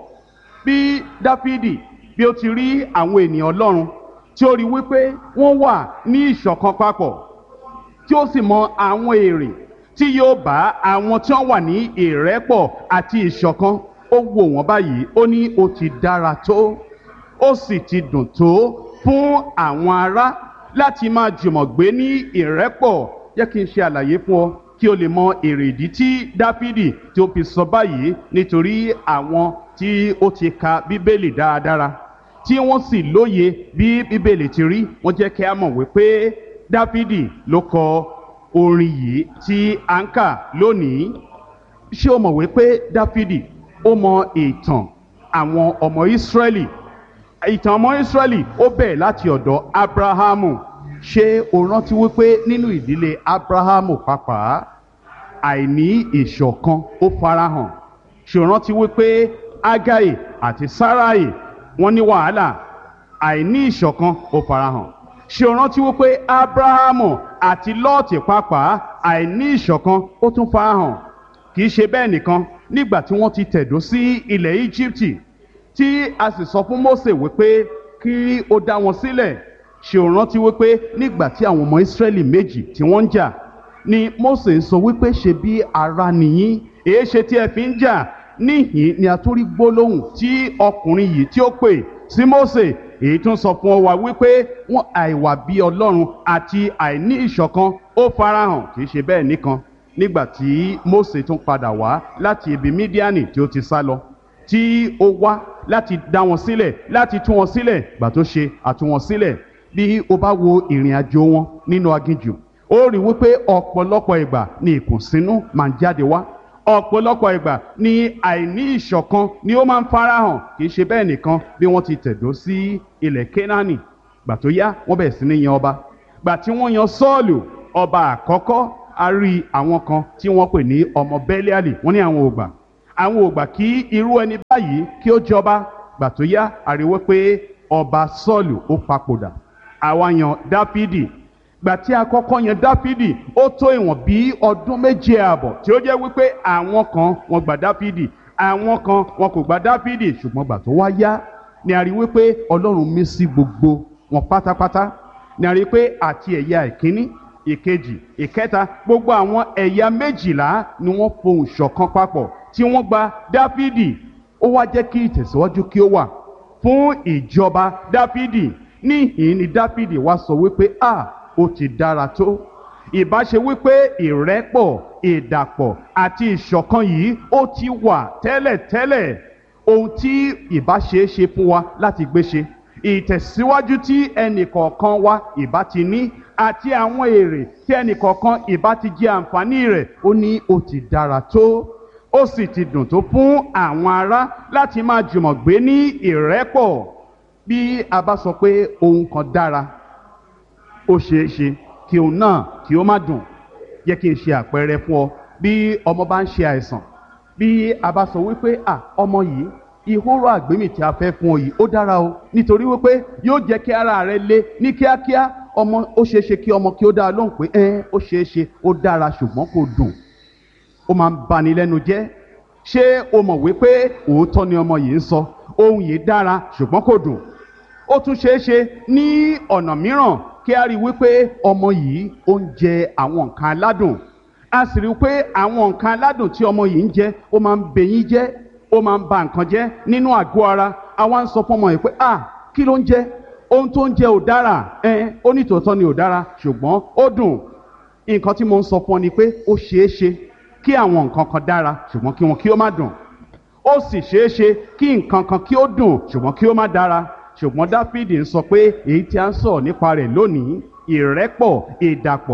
bí dáfídì bí ó ti rí àwọn ènìyàn ọlọ́run tí ó rí wípé wọ́n wà ní ìṣọ̀kan papọ̀ tí ó sì mọ àwọn èrè tí yóò bá àwọn tí wọ́n wà ní ìrẹ́pọ̀ àti ìṣọ̀kan ó wò wọ́n báyìí ó ní ó ti dára tó ó sì ti dùn tó fún àwọn ará láti máa jùmọ̀ gbé ní ìrẹ́pọ̀ jẹ́ kí n ṣe àlàyé fún ọ kí o lè mọ èrèdí tí dáfídì tí ó fi sọ báyìí nítorí àwọn tí ó ti ka bíbélì dáradára tí wọ́n sì lóye bí bíbélì ti rí wọ́n jẹ́ kí a mọ̀ wípé dáfídì ló kọ orin yìí tí a ń kà lónìí ṣé o mọ̀ wípé dáfídì ó mọ ìtàn àwọn ọmọ ìsírẹ́lì ìtàn ọmọ ìsírẹ́lì ó bẹ̀rẹ̀ láti ọ̀dọ̀ abrahamu ṣé o rántí wípé nínú ìdílé abrahamu pàápàá àìní ìṣọ̀kan ó farahàn ṣé o rántí wípé agai àti sarai wọ́n ní wàhálà àìní ìṣọ̀kan ó farahàn ṣé o rántí wípé abrahamu àti lọ́ọ̀tì pàápàá àìní ìṣọ̀kan ó tún farahàn kì í ṣe bẹ́ẹ̀ nìkan nígbà tí wọ́n ti tẹ̀dó sí ilẹ̀ íjíbítì tí a sì sọ fún Mósè wípé kí ó dá wọn sílẹ̀ ṣé o rántí wípé nígbà tí àwọn ọmọ Ísírẹ́lì méjì tí wọ́n ń jà ni Mósè ń sọ wípé ṣe bí ara nìyí èé ṣe tí ẹ fi ń jà níhìn ni a tún rí gbólóhùn tí ọkùnrin yìí tí ó pè sí Mósè èyí tún sọ fún wa wípé wọn àìwà bí Ọlọ́run àti àìní ìṣọ̀kan ó farahàn kì í ṣe bẹ́ẹ̀ nìkan nígbà tí Mósè tún padà wá láti ibi Mídíánì tí ó ti sá lọ tí ó wá láti dá wọn sílẹ̀ láti tú wọn sílẹ̀ gbà tó ṣe àtú wọn sílẹ̀ bí o bá wo ìrìn àjò wọn nínú aginjù ó rí wípé ọ̀pọ̀lọpọ̀ ìgbà ni ìkùnsínú máa ń jáde wá ọ̀pọ̀lọpọ̀ ìgbà ni àìní ìṣọ̀kan ni ó máa ń farahàn kì í ṣe bẹ́ẹ̀ nìkan bí wọ́n ti tẹ̀dó sí ilẹ̀ Kénáánì gbà tó yá wọ́n bẹ̀rẹ̀ sí ní yan ọba gbà tí wọ́n yan Sọ́ọ̀lù ọba àkọ́kọ́ a rí àwọn kan tí wọ́n pè ní ọmọ Bẹ́líálì wọ́n ní àwọn ògbà àwọn ògbà kí irú ẹni báyìí kí ó jọba gbà tó yá àríwé pé ọba Sọ́ọ̀lù ó papòdà àwa yan Dáfídì gbà tí a kọ́kọ́ yan Dáfídì ó tó ìwọ̀n bí ọdún méje ààbọ̀ tí ó jẹ́ wípé àwọn kan wọ́n gbà Dáfídì àwọn kan wọn kò gbà Dáfídì ṣùgbọ́n gbà tó wá yá ni a rí wípé Ọlọ́run mí sí gbogbo wọn pátápátá ni a rí pé àti ẹ̀yà ìkíní ìkejì ìkẹta gbogbo àwọn ẹ̀yà méjìlá ni wọ́n fohùn ṣọ̀kan papọ̀ tí wọ́n gba dáfídì ó wá jẹ́ kí ìtẹ̀síwájú kí ó wà fún ìjọba dáfídì níhìn ni dáfídì wá sọ wípé a ó ti dára tó ìbá ṣe wípé ìrẹ́pọ̀ ìdàpọ̀ àti ìṣọ̀kan yìí ó ti wà tẹ́lẹ̀tẹ́lẹ̀ ohun tí ìbá ṣe é ṣe fún wa láti gbé ṣe ìtẹ̀síwájú tí ẹnìkọ̀ọ̀kan wa ìbá ti ní àti àwọn èrè tí ẹnìkọ̀ọ̀kan ìbá ti jẹ àǹfààní rẹ̀ ó ní ó ti dára tó ó sì ti dùn tó fún àwọn ará láti máa jùmọ̀ gbé ní ìrẹ́pọ̀ bí a bá sọ pé ohun kan dára ó ṣeé ṣe kí òun náà kí ó má dùn yẹ kí n ṣe àpẹẹrẹ fún ọ bí ọmọ bá ń ṣe àìsàn bí a bá sọ wípé à ọmọ yìí ìhóró àgbémì tí a fẹ́ fún ọ yìí ó dára o nítorí wípé yóò jẹ́ kí ara rẹ le ní kíákíá ọmọ ó ṣeé ṣe kí ọmọ kí ó dára lóhùn pé ẹ ó ṣeé ṣe ó dára ṣùgbọ́n kò dùn ó máa ń bani lẹ́nu jẹ́ ṣé o mọ̀ wípé òótọ́ ni ọmọ yìí ń sọ ohun yìí dára ṣùgbọ́n kò dùn ó tún ṣeé ṣe ní ọ̀nà mìíràn kí a rí i wípé ọmọ yìí ó ń jẹ àwọn nǹkan aládùn a sì rí i pé àwọn nǹkan aládùn tí ọmọ yìí ń jẹ ó máa ń bẹyín jẹ́ ó máa ń ba nǹkan jẹ́ nínú àgọ́ ara àwa ń sọ fún ọmọ yìí pé ah kí ló ń jẹ ohun tó ń jẹ ò dára ẹ ó ní tòótọ́ ni ò dára ṣùgbọ́n ó dùn nǹkan tí mo ń sọ fún ọ ni pé ó ṣeé ṣe kí àwọn nǹkan kan dára ṣùgbọ́n kí wọn kí ó má dùn ó sì ṣeé ṣe kí nǹkan kan kí ó dùn ṣùgbọ́n kí ó má dára ṣùgbọ́n dáfídì ń sọ pé èyí tí a ń sọ̀rọ̀ nípa rẹ̀ lónìí ìrẹ́pọ̀ ìdàpọ̀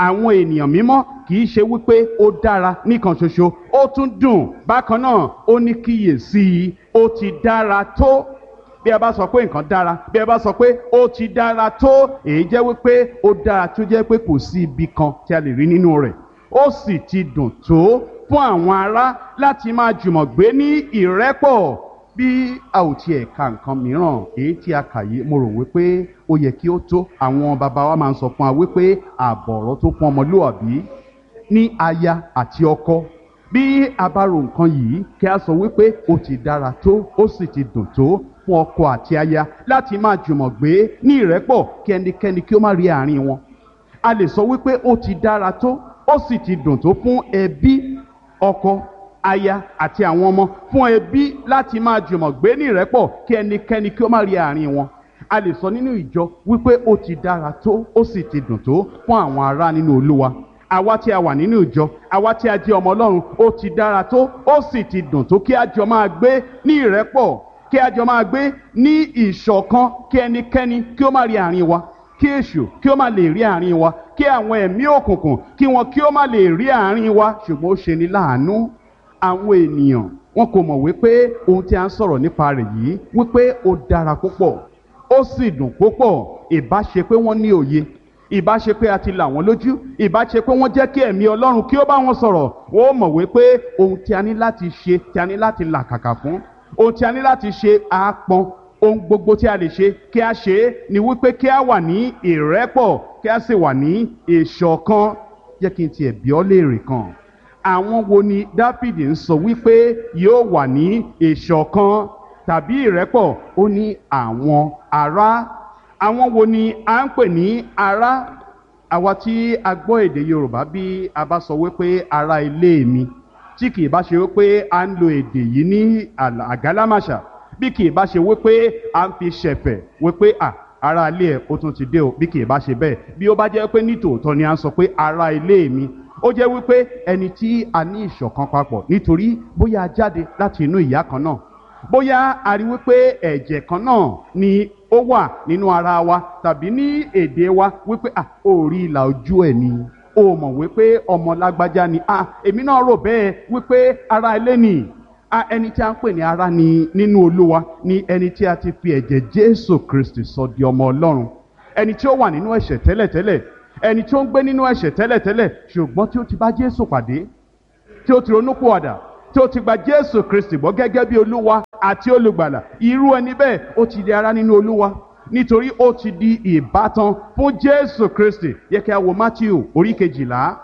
àwọn ènìyàn mímọ́ kì í ṣe wípé ó dára nìkan ṣoṣo ó tún dùn bákan náà ó ní kíyèsí i ó ti dára tó bí a bá sọ pé nǹkan dára bí a bá sọ pé ó ti dára tó èyí jẹ́ wípé ó dára tó jẹ́ pé kò sí ibi kan tí a lè rí nínú rẹ̀ ó sì ti dùn tó fún àwọn ará láti máa jùmọ̀ gbé ní ìrẹ́pọ̀ bí a ò tiẹ̀ ka nǹkan mìíràn èyí tí a kà yìí mo rò wípé ó yẹ kí ó tó àwọn bàbá wa máa ń sọ fún wa wípé àbọ̀rọ̀ tó fún ọmọlúwàbí ní aya àti ọkọ bí a bá ro nǹkan yìí kí a sọ wípé ó ti dára tó ó sì ti dùn tó fún ọkọ àti aya láti máa jùmọ̀ gbé ní ìrẹ́pọ̀ kí ẹnikẹ́ni kí ó má rí àárín wọn a lè sọ wípé ó ti dára tó ó sì ti dùn tó fún ẹbí ọkọ aya àti àwọn ọmọ fún ẹbí láti máa jùmọ̀ gbé ní ìrẹ́pọ̀ kí ẹnikẹ́ni kí ó má rí àárín wọn a lè sọ nínú ìjọ wípé ó ti dára tó ó sì ti dùn tó fún àwọn ará nínú olúwa àwa tí a wà nínú ìjọ àwa tí a jẹ́ ọmọ ọlọ́run ó ti dára tó ó sì ti dùn tó kí a jọ máa gbé ní ìrẹ́pọ̀ kí a jọ máa gbé ní ìṣọ̀kan kí ẹnikẹ́ni kí ó má rí àárín wa kí èṣù kí ó má lè rí àárín wa kí àwọn ẹ̀mí òkùnkùn kí wọn kí ó má lè rí àárín wa ṣùgbọ́n ó ṣe ni láàánú àwọn ènìyàn wọn kò mọ̀ wípé ohun tí a ń sọ̀rọ̀ nípa rẹ̀ yìí wípé ó dára púpọ̀ ó sì dùn púpọ̀ ìbá ṣe pé wọ́n ní òye ìbá ṣe pé a ti là wọ́n lójú ìbá ṣe pé wọ́n jẹ́ kí ẹ̀mí ọlọ́run kí ó bá wọn sọ̀rọ̀ wọ́n mọ̀ wípé ohun tí a ní láti ṣe tí a ní láti làkàkà fún ohun tí a ní láti ṣe àápọn ohun gbogbo tí a lè ṣe kí a ṣe é ni wípé kí a wà ní ìrẹ́pọ̀ kí a sì wà ní ìṣọ̀kan jẹ́ kí n tiẹ̀ bí ọ́ léèrè kan àwọn wo ni dáfídì ń sọ wípé yóò wà ní ìṣọ̀kan tàbí ìrẹ́pọ̀ ó ní àwọn ará àwọn wo ni à ń pè ní ará àwa tí a gbọ́ èdè yorùbá bí a bá sọ wípé ará ilé mi tí kì í bá ṣe wípé à ń lo èdè yìí ní àgálámàṣà bí kì í bá ṣe wípé à ń fi ṣẹ̀fẹ̀ wípé à ará ilé ẹ̀ ó tún ti dé o bí kì í bá ṣe bẹ́ẹ̀ bí ó bá jẹ́ pé nítòótọ́ ni à ń sọ pé ará ilé mi ó jẹ́ wípé ẹni tí a ní ìṣọ̀kan papọ̀ nítorí bóyá a jáde láti inú ìyá kan náà bóyá a rí wípé ẹ̀jẹ̀ kan náà ni ó wà nínú ara wa tàbí ní èdè wa wípé à ó rí ìlà ojú ẹ̀ ni ó mọ̀ wípé ọmọ lágbájá ni à èmi náà rò bẹ́ẹ̀ wípé ara ilé ni a ẹni tí a ń pè ní ara ni nínú olúwa ni ẹni tí a ti fi ẹ̀jẹ̀ jésù kristi sọ di ọmọ ọlọ́run ẹni tí ó wà nínú ẹ̀ṣẹ̀ tẹ́lẹ̀tẹ́lẹ̀ ẹni tí ó ń gbé nínú ẹ̀ṣẹ̀ tẹ́lẹ̀tẹ́lẹ̀ ṣùgbọ́n tí ó ti bá jésù pàdé tí ó ti ronúpìwàdà tí ó ti gba jésù kristi gbọ́ gẹ́gẹ́ bí olúwa àti olùgbàlà irú ẹni bẹ́ẹ̀ ó ti di ara nínú olúwa nítorí ó ti di ìbátan fún jésù kristi yẹ kí a wo matthew orí kejìlá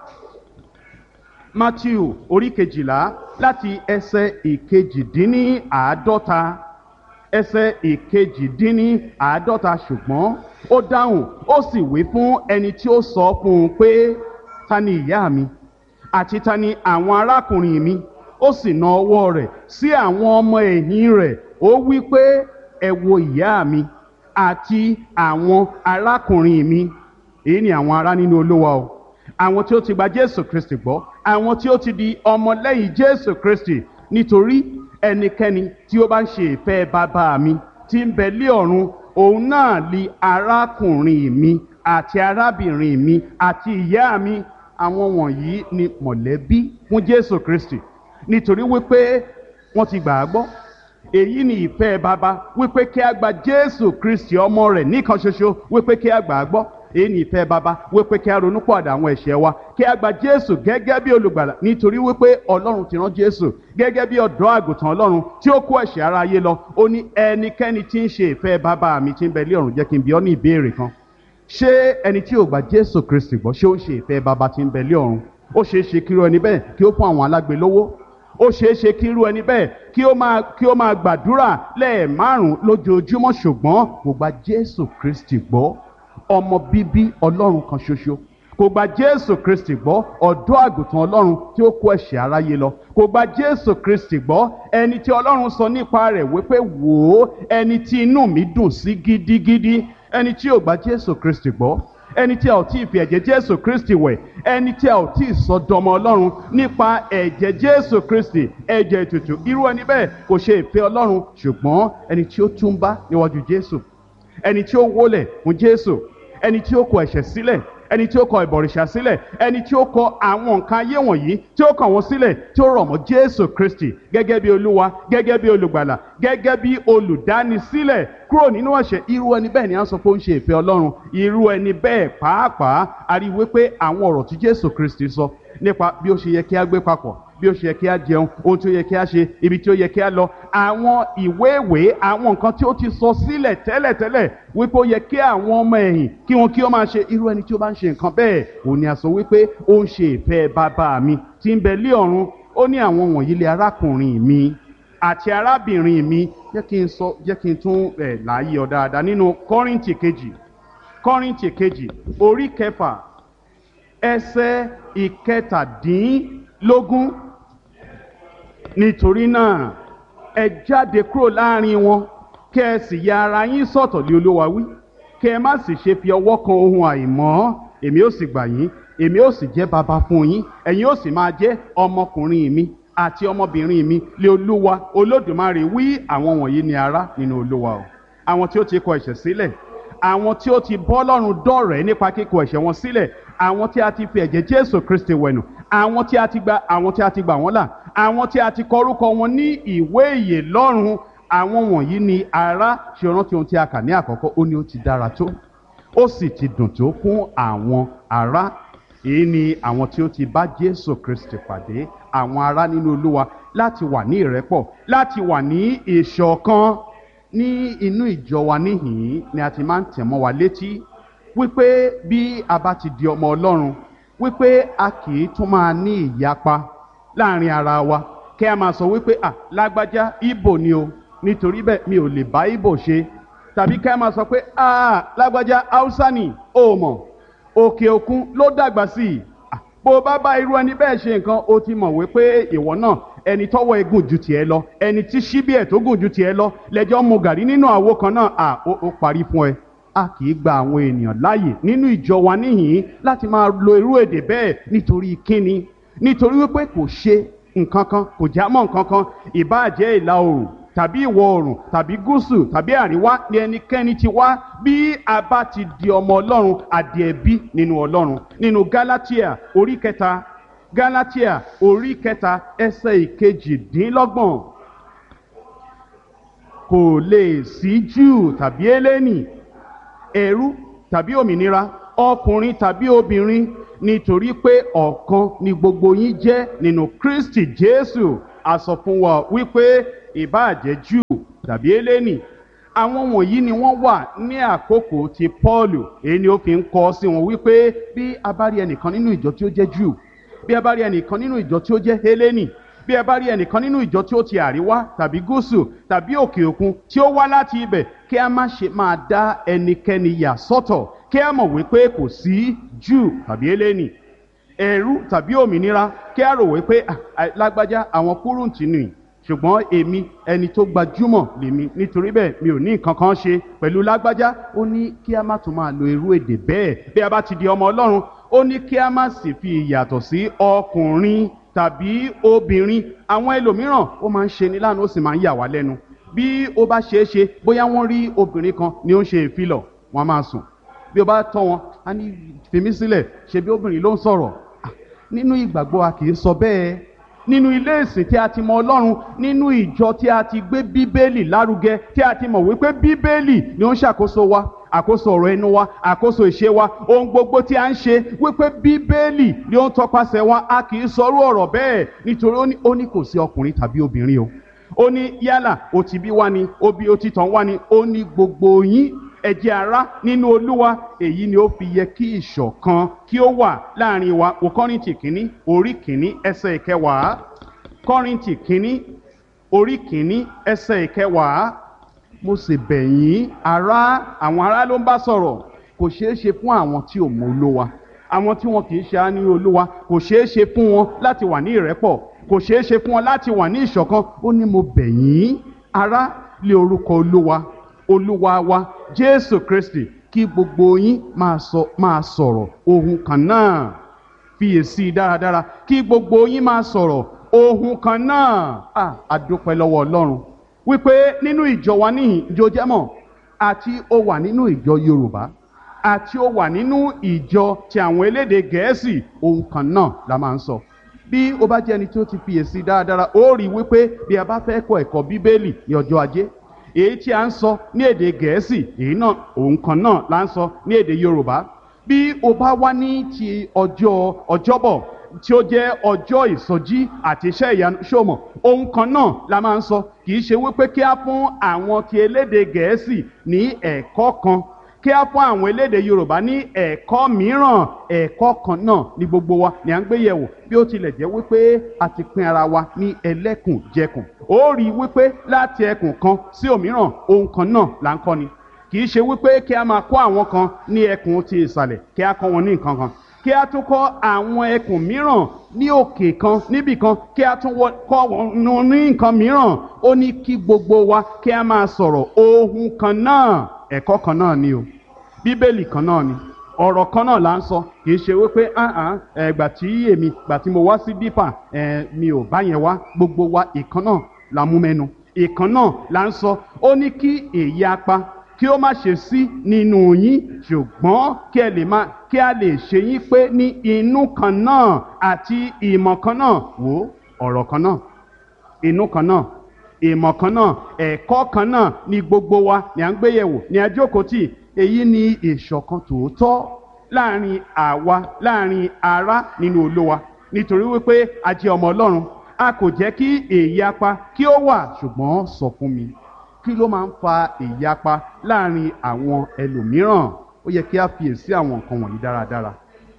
matthew orí kejìlá láti ẹsẹ̀ ìkejìdínníàádọ́ta ẹsẹ̀ ìkejìdínníàádọ́ta ṣùgbọ́n ó dáhùn ó sì wí fún ẹni tí ó sọ fún un pé ta ni ìyá mi àti ta ni àwọn arákùnrin mi ó sì na ọwọ́ rẹ̀ sí àwọn ọmọ ẹ̀yìn rẹ̀ ó wí pé ẹ wo ìyá mi àti àwọn arákùnrin mi èyí ni àwọn ará nínú olúwa o àwọn tí ó ti gba jésù kristi gbọ́ àwọn tí ó ti di ọmọlẹ́yìn jésù kristi nítorí ẹnikẹ́ni tí ó bá ń ṣe ìfẹ́ bàbá mi tí ń bẹ lé ọ̀run òun náà li arákùnrin mi àti arábìnrin mi àti ìyá mi àwọn wọ̀nyí ni mọ̀lẹ́bí fún jésù kristi nítorí wípé wọ́n ti gbà á gbọ́ èyí ni ìfẹ́ bàbá wípé kí a gba jésù kristi ọmọ rẹ̀ nìkan ṣoṣo wípé kí a gbà á gbọ́ èyí ni ìfẹ́ bàbá wípé kí a ronú pọ̀dà àwọn ẹ̀ṣẹ̀ wa kí a gba jésù gẹ́gẹ́ bí olùgbàlà nítorí wípé ọlọ́run ti rán jésù gẹ́gẹ́ bí ọ̀dọ́ àgùntàn ọlọ́run tí ó kó ẹ̀ṣẹ̀ ara ayé lọ ó ní ẹnikẹ́ni tí ń ṣe ìfẹ́ bàbá mi tí ń bẹ lé ọ̀run jẹ́ kí n bi ọ́ ní ìbéèrè kan ṣé ẹni tí ò gba jésù kristi gbọ́ ṣé ó ń ṣe ìfẹ́ bàbá tí ń bẹ lé ọ̀run ó ṣeé ṣe kí irú ẹni bẹ́ẹ̀ kí ó fún àwọn alágbe lówó ó ṣeé ṣe kí irú ẹni bẹ́ẹ̀ kí ó máa kí ó máa gbàdúrà lẹ́ẹ̀márùn lójoojúmọ́ ṣùgbọ́n kò gba jésù kristi gbọ́ ọmọ bíbí ọlọ́run kan ṣoṣo kò gba jésù kristi gbọ́ ọ̀dọ́ àgùntàn ọlọ́run tí ó kó ẹ̀ṣẹ̀ aráyé lọ kò gba jésù kristi gbọ́ ẹni tí ọlọ́run sọ nípa rẹ̀ wípé wò ó ẹni tí inú mi dùn sí gidigidi ẹni tí ò gba jésù kristi gbọ́ ẹni tí a ò tí ì fi ẹ̀jẹ̀ jésù kristi wẹ̀ ẹni tí a ò tí ì sọ dọmọ ọlọ́run nípa ẹ̀jẹ̀ jésù kristi ẹ̀jẹ̀ ètùtù irú ẹni bẹ́ẹ̀ kò ṣe ìfẹ́ ọlọ́run ṣùgbọ́n ẹni tí ó túnbá níwájú jésù ẹni tí ó wólẹ̀ fún jésù ẹni tí ó kọ ẹ̀ṣẹ̀ sílẹ̀ ẹni tí ó kọ ìbọ̀rìṣà sílẹ̀ ẹni tí ó kọ àwọn nǹkan ayé wọ̀nyí tí ó kàn wọ́n sílẹ̀ tí ó rọ̀ mọ́ jésù kristi gẹ́gẹ́ bí olúwa gẹ́gẹ́ bí olùgbàlà gẹ́gẹ́ bí olùdánisílẹ̀ kúrò nínú ẹ̀ṣẹ̀ irú ẹni bẹ́ẹ̀ ni à ń sọ pé ó ń ṣe ìfẹ́ ọlọ́run irú ẹni bẹ́ẹ̀ pàápàá a rí wípé àwọn ọ̀rọ̀ tí jésù kristi sọ nípa bí ó ṣe yẹ kí a gbé papọ̀ bí ó ṣe yẹ kí a jẹun ohun tí ó yẹ kí a ṣe ibi tí ó yẹ kí a lọ àwọn ìwé ìwé àwọn nǹkan tí ó ti sọ sílẹ̀ tẹ́lẹ̀tẹ́lẹ̀ wípé ó yẹ kí àwọn ọmọ ẹ̀yìn kí wọn kí ó máa ṣe irú ẹni tí ó bá ń ṣe nǹkan bẹ́ẹ̀ òun ni a sọ wípé ó ń ṣe ìfẹ́ bàbá mi tí ń bẹ lé ọ̀run ó ní àwọn wọ̀nyí lé arákùnrin mi àti arábìnrin mi jẹ́ kí n sọ jẹ́ kí n tún ẹ̀ láàyè ọ dáadáa nínú kọ́rìntì kejì kọ́rìntì kejì orí kẹfà ẹsẹ̀ ìkẹtàdínlógún nítorí náà ẹ jáde kúrò láàrin wọn kẹ ẹ sì ya ara yín sọ̀tọ̀ lé olúwa wí kẹ ẹ má sì ṣe fi ọwọ́ kan ohun àìmọ́ èmi ó sì gbà yín èmi ó sì jẹ́ baba fún yín ẹ̀yin ó sì máa jẹ́ ọmọkùnrin mi àti ọmọbìnrin mi lé olúwa olódùmarè wí àwọn wọ̀nyí ni ará nínú olúwa o àwọn tí ó ti kọ ẹ̀ṣẹ̀ sílẹ̀ àwọn tí ó ti bọ́ lọ́rùn dọ̀rẹ́ nípa kíkọ ẹ̀ṣẹ̀ wọn sílẹ̀ àwọn tí a ti fi ẹ̀jẹ̀ jésù kristi wẹ̀nù àwọn tí a ti gba àwọn tí a ti gbà wọ́n là àwọn tí a ti kọ orúkọ wọn ní ìwé ìyè lọ́run àwọn wọ̀nyí ni ará ṣe rántí ohun tí a kà ní àkọ́kọ́ ó ní ó ti dára tó ó sì ti dùn tó fún àwọn ará èyí ni àwọn tí ó ti bá jésù kristi pàdé àwọn ará nínú olúwa láti wà ní ìrẹ́pọ̀ láti wà ní ìṣọ̀kan ní inú ìjọ wa níhìn ni a ti máa ń tẹ̀ mọ́ wa létí wípé bí a bá ti di ọmọ ọlọ́run wípé a kì í tún máa ní ìyapa láàrin ara wa kí a máa sọ wípé à lágbájá ibo ni o nítorí bẹ́ẹ̀ mi ò lè bá ibo ṣe tàbí kí a máa sọ pé à lágbájá haúsá ni o mọ̀ òkè òkun ló dàgbà sí i bó o bá bá irú ẹni bẹ́ẹ̀ ṣe nǹkan o ti mọ̀ wípé ìwọ náà ẹni tọ́wọ́ ẹ gùn ju tiẹ̀ lọ ẹni tí síbí ẹ̀ tó gùn ju tiẹ̀ lọ lẹ́jọ́ mu gàrí nínú àwo kan náà à ó parí fún ẹ a kì í gba àwọn ènìyàn láàyè nínú ìjọ wa níhìn láti máa lo irú èdè bẹ́ẹ̀ nítorí kíni nítorí wípé kò ṣe nǹkan kan kò já mọ́ nǹkan kan ìbáàjẹ́ ìlà oòrùn tàbí ìwọ̀ oòrùn tàbí gúúsù tàbí àríwá ni ẹnikẹ́ni ti wá bí a bá ti di ọmọ ọlọ́run àdìẹ̀bí nínú ọlọ́run nínú galatia orí kẹta galatia orí kẹta ẹsẹ̀ ìkejìdínlọ́gbọ̀n kò lè sí júù tàbí eléni ẹrú tàbí òmìnira ọkùnrin tàbí obìnrin nítorí pé ọ̀kan ni gbogbo yín jẹ́ nínú kristi jésù a sọ fún wa wípé ìbáàjẹ́ júù tàbí eléni àwọn wọ̀nyí ni wọ́n wà ní àkókò ti pọ́ọ̀lù èyí ni ó fi ń kọ́ sí wọn wípé bí a bá rí ẹnìkan nínú ìjọ tí ó jẹ́ júù bí a bá rí ẹnìkan nínú ìjọ tí ó jẹ́ eléni bí ẹ bá rí ẹnìkan nínú ìjọ tí ó ti àríwá tàbí gúúsù tàbí òkè òkun tí ó wá láti ibẹ̀ kí a má ṣe máa dá ẹnikẹ́ni yà sọ́tọ̀ kí a mọ̀ wípé kò sí júù tàbí eléni ẹ̀rú tàbí òmìnira kí a rò wípé lágbájá àwọn kúrúǹtì nìyí ṣùgbọ́n èmi ẹni tó gbajúmọ̀ lèmi nítorí bẹ́ẹ̀ mi ò ní nǹkan kan ṣe pẹ̀lú lágbájá ó ní kí a má tún máa lo irú èdè bẹ́ẹ̀ bí a bá ti di ọmọ ọlọ́run ó ní kí a má sì fi ìyàtọ̀ sí ọkùnrin tàbí obìnrin àwọn ẹlòmíràn ó máa ń ṣe ní lánàá ó sì máa ń yà wá lẹ́nu bí ó bá ṣeé ṣe bóyá wọ́n rí obìnrin kan ni ó ń ṣe ìfilọ̀ wọ́n máa sùn bí ó bá tọ́ wọn á ní fèmí sílẹ̀ ṣe bí obìnrin ló ń sọ̀rọ̀ nínú ìgbàgbọ́ a kì í sọ bẹ́ẹ̀ nínú ilé ìsìn tí a ti mọ ọlọ́run nínú ìjọ tí a ti gbé bíbélì lárugẹ tí a ti mọ̀ wípé bíbélì ni ó ń ṣàkóso wa àkóso ọ̀rọ̀ ẹnu wa àkóso ìṣe wa ohun gbogbo tí a ń ṣe wípé bíbélì ni ó ń tọpasẹ̀ wa a kì í sọrú ọ̀rọ̀ bẹ́ẹ̀ nítorí ó ní kò sí ọkùnrin tàbí obìnrin o ó ní yálà ó ti bí wá ni ó bí ó ti tàn wá ni ó ní gbogbo yín ẹ jẹ́ ará nínú olúwa èyí ni ó fi yẹ kí ìṣọ̀kan kí ó wà láàrin wa wò kọ́rìntì kínní orí kínní ẹsẹ̀ ìkẹwàá kọ́rìntì kínní orí kínní ẹsẹ̀ ìkẹwàá mo sì bẹ̀ yín ará àwọn ará ló ń bá sọ̀rọ̀ kò ṣeé ṣe fún àwọn tí ò mọ olúwa àwọn tí wọn kì í ṣe á ní olúwa kò ṣeé ṣe fún wọn láti wà ní ìrẹ́pọ̀ kò ṣeé ṣe fún wọn láti wà ní ìṣọ̀kan ó ní mo bẹ̀ yín ará lé orúkọ olúwa olúwa wa jésù kristi kí gbogbo yín máa sọ máa sọ̀rọ̀ ohun kan náà fiyèsí dáradára kí gbogbo yín máa sọ̀rọ̀ ohun kan náà ah adúpẹ́ lọ́wọ́ ọlọ́run wípé nínú ìjọ wa níhìn ìjọ jẹ́mọ̀ àti ó wà nínú ìjọ yorùbá àti ó wà nínú ìjọ ti àwọn elédè gẹ̀ẹ́sì ohun kan náà la máa ń sọ bí o bá jẹ́ ẹni tó ti fiyèsí dáradára ó rí i wípé bí a bá fẹ́ kọ́ ẹ̀kọ́ bíbélì ní ọjọ́ ajé èyí tí a ń sọ ní èdè gẹ̀ẹ́sì èyí náà ohun kan náà la ń sọ ní èdè yorùbá bí o bá wá ní ti ọjọ́ ọjọ́bọ̀ tí ó jẹ́ ọjọ́ ìsọjí àti iṣẹ́ ìyanu ṣòmọ̀ ohun kan náà la máa ń sọ kì í ṣe wípé kí á fún àwọn ti elédè gẹ̀ẹ́sì ní ẹ̀kọ́ kan kí á fún àwọn elédè yorùbá ní ẹ̀kọ́ mìíràn ẹ̀kọ́ kan náà ní gbogbo wa ni à ń gbé yẹ̀wò bí ó tilẹ̀ jẹ́ wípé a ti pín ara wa ní ẹlẹ́kùnjẹkùn ó rí i wípé láti ẹkùn kan sí òmíràn ohun kan náà là ń kọ́ ni kì í ṣe wípé kí a máa kọ́ àwọn kan ní ẹkùn ti ìsàlẹ̀ kí a kọ́ wọn ní nǹkan kan kí a tún kọ́ àwọn ẹkùn mìíràn ní òkè kan níbì kan kí a tún kọ́ wọn ní nǹkan mìíràn ó ní kí gbogbo wa kí a máa sọ̀rọ̀ ohun kan náà ẹ̀kọ́ kan náà ni o bíbélì kan náà ni ọ̀rọ̀ kan náà là ń sọ kì í ṣe wípé ẹgbà tí èmi gbà tí mo wá sí dípà mi ò bá yẹn wá gbogbo wa ìkan náà la mú mẹ́nu ìkan náà là ń sọ ó ní kí èyí apá kí ó má ṣe sí nínú yín ṣùgbọ́n kí ẹ lè má kí a lè ṣe yín pé ní inú kan náà àti ìmọ̀ kan náà wò ọ̀rọ̀ kan náà inú kan náà ìmọ̀ kan náà ẹ̀kọ́ kan náà ni gbogbo wa ni à ń gbé yẹ̀wò ni a jókòó tì èyí ni ìṣọ̀kan tòótọ́ láàrin àwa láàrin ará nínú olówa nítorí wípé a jẹ́ ọmọ ọlọ́run a kò jẹ́ kí èyí apá kí ó wà ṣùgbọ́n sọ fún mi kí ló máa ń fa ìyapa láàrin àwọn ẹlòmíràn ó yẹ kí a fiyèsí àwọn nǹkan wọ̀nyí dáradára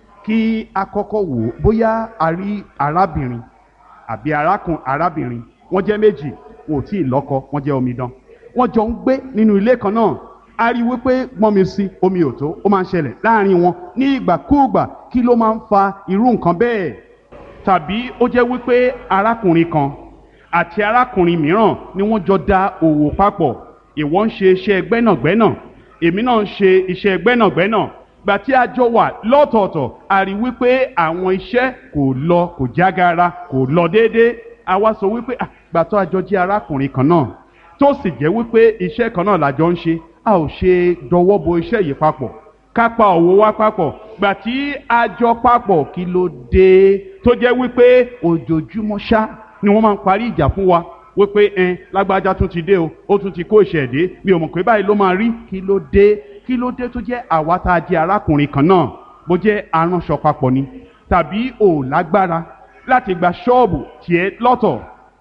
kí a kọ́kọ́ wò ó bóyá a rí arábìnrin àbí arákùn arábìnrin wọ́n jẹ́ méjì wọn ò tí ì lọ́kọ wọ́n jẹ́ omidan wọ́n jọ ń gbé nínú ilé kan náà a rí wípé gbọ́nmi sí omi ò tó ó máa ń ṣẹlẹ̀ láàrin wọn ní ìgbàkúùgbà kí ló máa ń fa irú nǹkan bẹ́ẹ̀ tàbí ó jẹ́ wípé arákùnrin kan àti arákùnrin mìíràn ni wọ́n jọ da òwò papọ̀ ìwọ ń ṣe iṣẹ́ gbẹ́nàgbẹ́nà èmi náà ń ṣe iṣẹ́ gbẹ́nàgbẹ́nà gbà tí a jọ wà lọ́tọ̀ọ̀tọ̀ a rí wípé àwọn iṣẹ́ kò lọ kò jágara kò lọ déédéé a wá sọ wípé gbà tó a jọ jẹ́ arákùnrin kan náà tó sì jẹ́ wípé iṣẹ́ kan náà la jọ ń ṣe a ò ṣe dọwọ́ bo iṣẹ́ yìí papọ̀ ká pa òwò wa papọ̀ gbà tí a jọ papọ̀ kí ló dé tó jẹ́ wípé ojoojúmọ́ ṣá ni wọ́n máa ń parí ìjà fún wa wípé ẹn lágbájá tún ti dé o ó tún ti kó ìṣẹ̀dé mi ò mọ̀ pé báyìí ló máa rí kí ló dé kí ló dé tó jẹ́ àwa tá a jẹ́ arákùnrin kan náà bó jẹ́ aránṣọ papọ̀ ni tàbí ò lágbára láti gba ṣọ́ọ̀bù tiẹ̀ lọ́tọ̀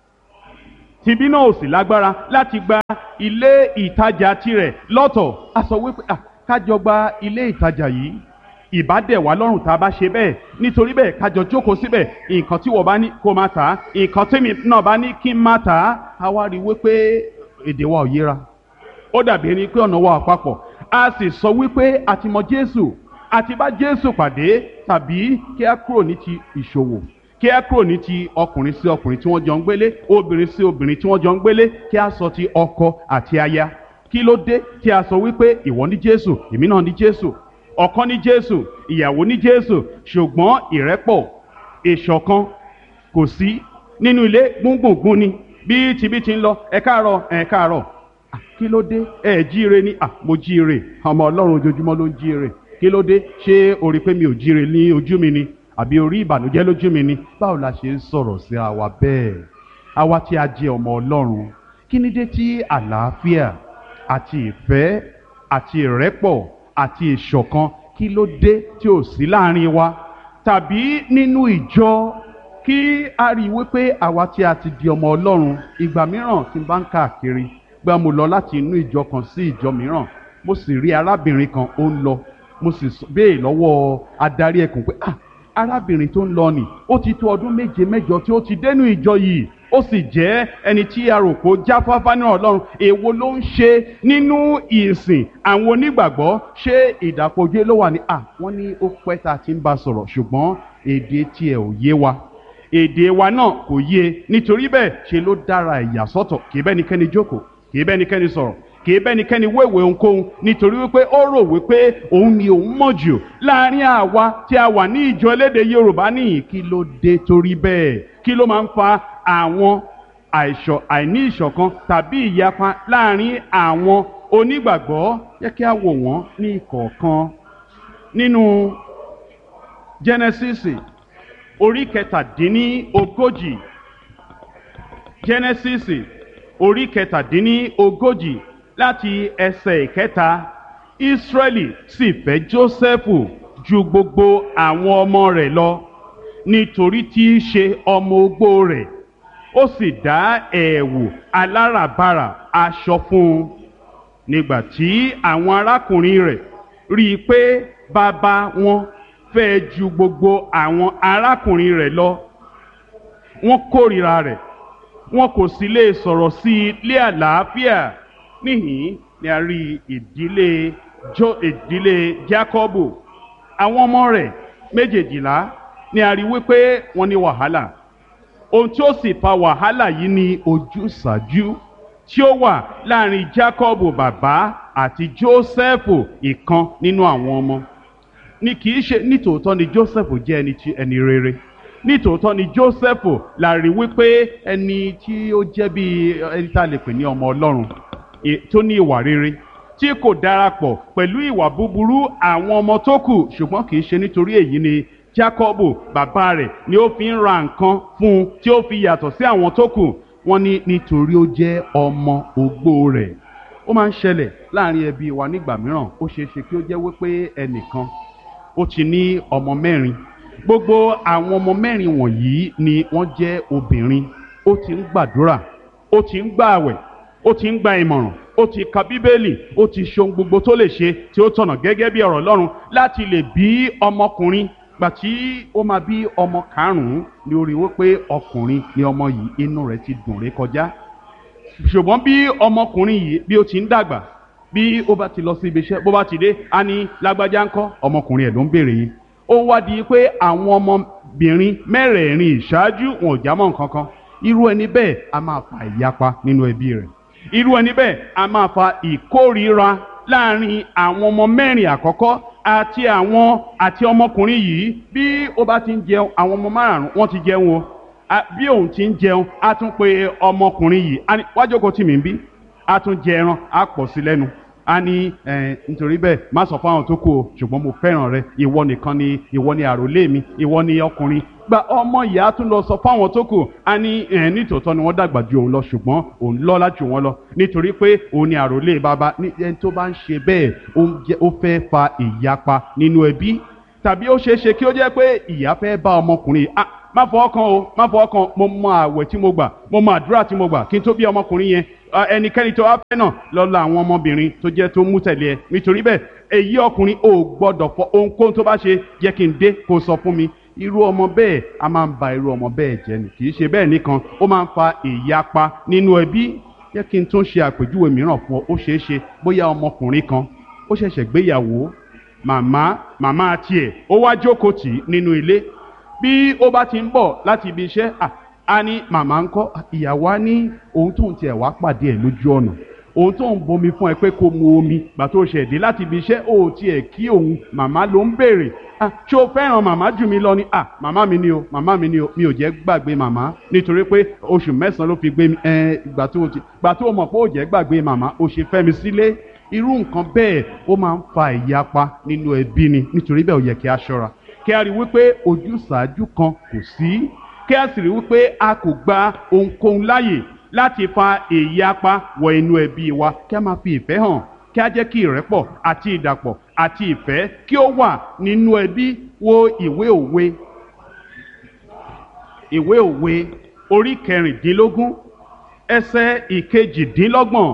tìbí náà ò sì lágbára láti gba ilé ìtajà tirẹ̀ lọ́tọ̀ a sọ wípé kájọ gba ilé ìtajà yìí ìbádẹ̀ wá lọ́rùn tá a bá ṣe bẹ́ẹ̀ nítorí bẹ́ẹ̀ kájọ jókòó síbẹ̀ nǹkan tí wọ́n bá ní kó máa tà á nǹkan tèmi náà bá ní kí n máa tà á a wá rí i wípé èdè wa ò yéra ó dàbí ẹni pé ọ̀nà wa àpapọ̀ a sì sọ wípé a ti mọ Jésù a ti bá Jésù pàdé tàbí kí a kúrò ní ti ìṣòwò kí a kúrò ní ti ọkùnrin sí ọkùnrin tí wọ́n jọ ń gbélé obìnrin sí obìnrin tí wọ́n jọ ń gbélé kí a sọ ti ọkọ àti aya kí ló dé tí a sọ wípé ìwọ ní Jésù èmi náà ní Jésù ọkọ ní Jésù ìyàwó ní Jésù ṣùgbọ́n ìrẹ́pọ̀ ìṣọ̀kan kò sí nínú ilé gbùngbùngbùn ni bí tibí ti ń lọ ẹ káàárọ̀ ẹ káàárọ̀ kí ló dé ẹ jíire ni mo jíire ọmọ Ọlọ́run ojoojúmọ́ ló ń jíire kí ló dé ṣé o rí pé mi ò jíire ní ojú mi ni àbí orí ìbànújẹ́ lójú mi ni báwo la ṣe ń sọ̀rọ̀ sí àwa bẹ́ẹ̀ àwa tí a jẹ́ ọmọ Ọlọ́run kí ni dé tí àlàáfíà àti ìfẹ́ àti ìrẹ́pọ̀ àti ìṣọ̀kan kí ló dé tí ò sí láàrin wa tàbí nínú ìjọ kí a rí i wípé àwa tí a ti di ọmọ Ọlọ́run ìgbà mìíràn tí n bá ń káàkiri gbà mo lọ láti inú ìjọ kan sí ìjọ mìíràn mo sì rí arábìnrin kan ó ń lọ mo sì béè lọ́wọ́ adarí ẹkùn pé ah arábìnrin tó ń lọ nì ó ti tó ọdún méje mẹ́jọ tí ó ti dénú ìjọ yìí ó sì jẹ́ ẹni tí a rò kó jáfáfá náà Ọlọ́run èwo ló ń ṣe nínú ìsìn àwọn onígbàgbọ́ ṣé ìdàpọ̀jù ló wà ní à wọ́n ní ó pẹ́ tá a ti ń bá sọ̀rọ̀ ṣùgbọ́n èdè tiẹ̀ ò yé wa èdè wa náà kò yé nítorí bẹ́ẹ̀ ṣe ló dára ìyà sọ́tọ̀ kì í bẹ́nikẹ́ni jókòó kì í bẹ́nikẹ́ni sọ̀rọ̀ kì í bẹ́nikẹ́ni wéwèé ohunkóhun nítorí wípé ó rò wípé òun ni òun mọ̀ jù láàrin àwa tí a wà ní ìjọ elédè Yorùbá nìyí kí ló dé torí bẹ́ẹ̀ kí ló máa ń fa àwọn àìṣọ àìní ìṣọ̀kan tàbí ìyapa láàrin àwọn onígbàgbọ́ yẹ kí a wò wọ́n ní ìkọ̀ọ̀kan nínú Genesis orí kẹtàdínní ogójì Genesis orí kẹtàdínní ogójì láti ẹsẹ̀ ìkẹta Ísírẹ́lì sì fẹ́ Jósẹ́fù ju gbogbo àwọn ọmọ rẹ̀ lọ nítorí tí í ṣe ọmọ ogbó rẹ̀ ó sì dá ẹ̀wù aláràbarà aṣọ fún un nígbà tí àwọn arákùnrin rẹ̀ rí i pé bàbá wọn fẹ́ ju gbogbo àwọn arákùnrin rẹ̀ lọ wọ́n kórìíra rẹ̀ wọn kò sì lè sọ̀rọ̀ sí i lé àlàáfíà níhìn ni a rí ìdílé jo ìdílé Jákọ́bù àwọn ọmọ rẹ̀ méjèèjìlá ni a rí wípé wọ́n ní wàhálà ohun tí ó sì fa wàhálà yìí ni ojúsàájú tí ó wà láàrin Jákọ́bù bàbá àti Jósẹ́fù ìkan nínú àwọn ọmọ ni kì í ṣe nítòótọ́ ni Jósẹ́fù jẹ́ ẹni tí ẹni rere nítòótọ́ ni Jósẹ́fù la rí wípé ẹni tí ó jẹ́ bí ẹni tá a lè pè ní ọmọ Ọlọ́run tó ní ìwà rere tí kò darapọ̀ pẹ̀lú ìwà búburú àwọn ọmọ tó kù ṣùgbọ́n kì í ṣe nítorí èyí ni Jákọ́bù bàbá rẹ̀ ni ó fi ń ra nǹkan fún un tí ó fi yàtọ̀ sí àwọn tó kù wọ́n ní nítorí ó jẹ́ ọmọ ogbó rẹ̀ ó máa ń ṣẹlẹ̀ láàrin ẹbí wa nígbà mìíràn ó ṣeé ṣe kí ó jẹ́ wípé ẹnìkan ó ti ní ọmọ mẹ́rin gbogbo àwọn ọmọ mẹ́rin wọ̀nyí ni wọ́n jẹ́ obìnrin ó ti ń gbàdúrà ó ti ń gbààwẹ̀ ó ti ń gba ìmọ̀ràn ó ti ka bíbélì ó ti ṣe ohun gbogbo tó lè ṣe tí ó tọ̀nà gẹ́gẹ́ bí ọ̀rọ̀ Ọlọ́run láti lè bí ọmọkùnrin gbà tí ó máa bí ọmọ karùn-ún ni ó rí wípé ọkùnrin ni ọmọ yìí inú rẹ̀ ti dùn ré kọjá ṣùgbọ́n bí ọmọkùnrin yìí bí ó ti ń dàgbà bí ó bá ti lọ sí ibi iṣẹ́ bó bá ti dé á ní lágbájá ńkọ́ ọmọkùnrin ẹ̀ ló ń béèrè yìí ó wá di pé àwọn ọmọbìnrin mẹ́rẹ̀ẹ̀rin ìṣáájú wọn ò jámọ́ nǹkan kan irú ẹni bẹ́ẹ̀ a máa fa ìyapa nínú ẹbí rẹ̀ irú ẹni bẹ́ẹ̀ a máa fa ìkórìíra láàrin àwọn ọmọ mẹ́rin àkọ́kọ́ àti àwọn àti ọmọkùnrin yìí bí ó bá ti ń jẹun àwọn ọmọ márùn wọ́n ti jẹun o bí òun ti ń jẹun á tún pe ọmọkùnrin yìí wá jókòó tì mí ń bí á tún jẹ ẹran á pọ̀ sí lẹ́nu á ní nítorí bẹ́ẹ̀ má sọ fún àwọn tó kù o ṣùgbọ́n mo fẹ́ràn rẹ ìwọ nìkan ni ìwọ ni àròlé mi ìwọ ni ọkùnrin gba ọmọ yìí á tún lọ sọ fún àwọn tó kù á ní nítòótọ́ ni wọ́n dàgbà ju òun lọ ṣùgbọ́n òun lọ́lá jù wọ́n lọ nítorí pé òun ni àròlé bàbá ẹni tó bá ń ṣe bẹ́ẹ̀ ó fẹ́ fa ìyapa nínú ẹbí tàbí ó ṣeé ṣe kí ó jẹ́ pé ìyá fẹ́ bá ọmọkùnrin ah má fọ ọkàn o má fọ ọkàn mo mọ àwẹ̀ tí mo gbà mo mọ àdúrà tí mo gbà kí n tó bí ọmọkùnrin yẹn ẹnikẹ́ni tó wá fẹ́ náà lọ́la àwọn ọmọbìnrin tó jẹ́ tó mú tẹ̀lé ẹ nítorí bẹ́ẹ̀ èyí ọkùnrin ò gbọ́dọ̀ fọ ohunkóhun tó bá ṣe jẹ́ kí n dé kó sọ fún mi irú ọmọ bẹ́ẹ̀ a máa ń ba irú ọmọ bẹ́ẹ̀ jẹ́ ni kì í ṣe bẹ́ẹ̀ nìkan ó máa ń fa ìyapa nínú ẹbí jẹ́ kí n tún ṣe àpèjúwe mìíràn fún ọ ó ṣeé ṣe bóyá ọmọkùnrin kan ó ṣẹ̀ṣẹ̀ gbéyàwó màmá màmá tiẹ̀ ó wá jókòó tì í nínú ilé bí ó bá ti ń bọ̀ láti ibi iṣẹ́ a ní màmá ń kọ́ ìyàwó á ní ohun tóun tiẹ̀ wá pàdé ẹ̀ lójú ọ̀nà ohun tóun bomi fún ẹ pé kó mu omi gbà tó ṣẹ̀ dé láti ibi iṣẹ́ ó tiẹ̀ kí òun màmá ló ń béèrè ṣé o fẹ́ràn màmá jù mí lọ ni à màmá mi ni o màmá mi ni o mi ò jẹ́ gbàgbé màmá nítorí pé oṣù mẹ́sàn-án ló fi gbé mi ẹ gbà tó ti gbà tó mọ̀ pé ó jẹ́ gbàgbé màmá ó ṣe fẹ́ mi sílé irú nǹkan bẹ́ẹ̀ ó máa ń fa ìyapa nínú ẹbí ni nítorí bẹ́ẹ̀ ó yẹ kí a ṣọ́ra kí a rí wípé ojúsàájú kan kò sí kí a sì rí wípé a kò gba ohunkóhun láàyè láti fa ìyapa wọ inú ẹbí wa kí a máa fi ìfẹ́ hàn kí a jẹ́ kí ìrẹ́pọ̀ àti ìdàpọ̀ àti ìfẹ́ kí ó wà nínú ẹbí wo ìwé òwe ìwé òwe orí kẹrìndínlógún ẹsẹ̀ ìkejìdínlọ́gbọ̀n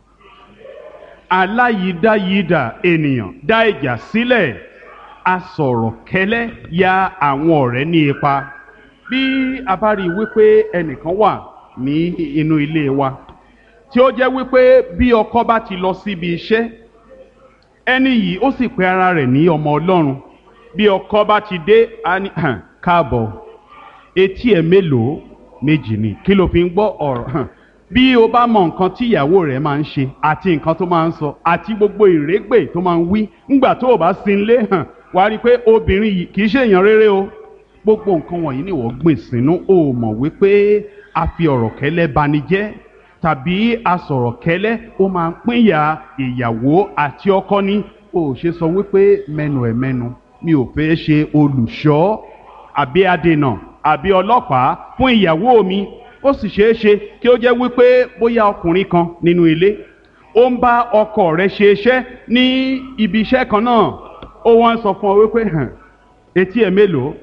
aláyídáyídà ènìyàn dá ìjà sílẹ̀ asọ̀rọ̀ kẹ́lẹ́ ya àwọn ọ̀rẹ́ ní ipa bí a bá rí i wípé ẹnìkan wà ní inú ilé wa tí ó jẹ́ wípé bí ọkọ bá ti lọ síbi iṣẹ́ ẹni yìí ó sì pe ara rẹ̀ ní ọmọ ọlọ́run bí ọkọ bá ti dé a ní káàbọ̀ etí ẹ̀ mélòó méjì ni kí ló fi ń gbọ́ ọ̀rọ̀ bí o bá mọ nǹkan tí ìyàwó rẹ̀ máa ń ṣe àti nǹkan tó máa ń sọ àti gbogbo ìrégbè tó máa ń wí ńgbà tó o bá sin lé hàn wàá rí i pé obìnrin yìí kì í ṣe èèyàn rere o gbogbo nǹkan wọ̀nyí ni wọ́n gbìn sínú o mọ̀ wípé a fi ọ̀rọ̀ kẹ́lẹ́ bani jẹ́ tàbí a sọ̀rọ̀ kẹ́lẹ́ ó máa ń pínyà ìyàwó àti ọkọ ní o ò ṣe sọ wípé mẹ́nu ẹ̀ mẹ́nu mi ò fẹ́ ṣe olùṣọ́ àbí adènà àbí ọlọ́pàá fún ìyàwó mi ó sì ṣeé ṣe kí ó jẹ́ wípé bóyá ọkùnrin kan nínú ilé ó ń bá ọkọ rẹ̀ ṣe iṣẹ́ ní ibi iṣẹ́ kan náà ó wọ́n sọ fún ọ wípé hàn etí ẹ̀ mélòó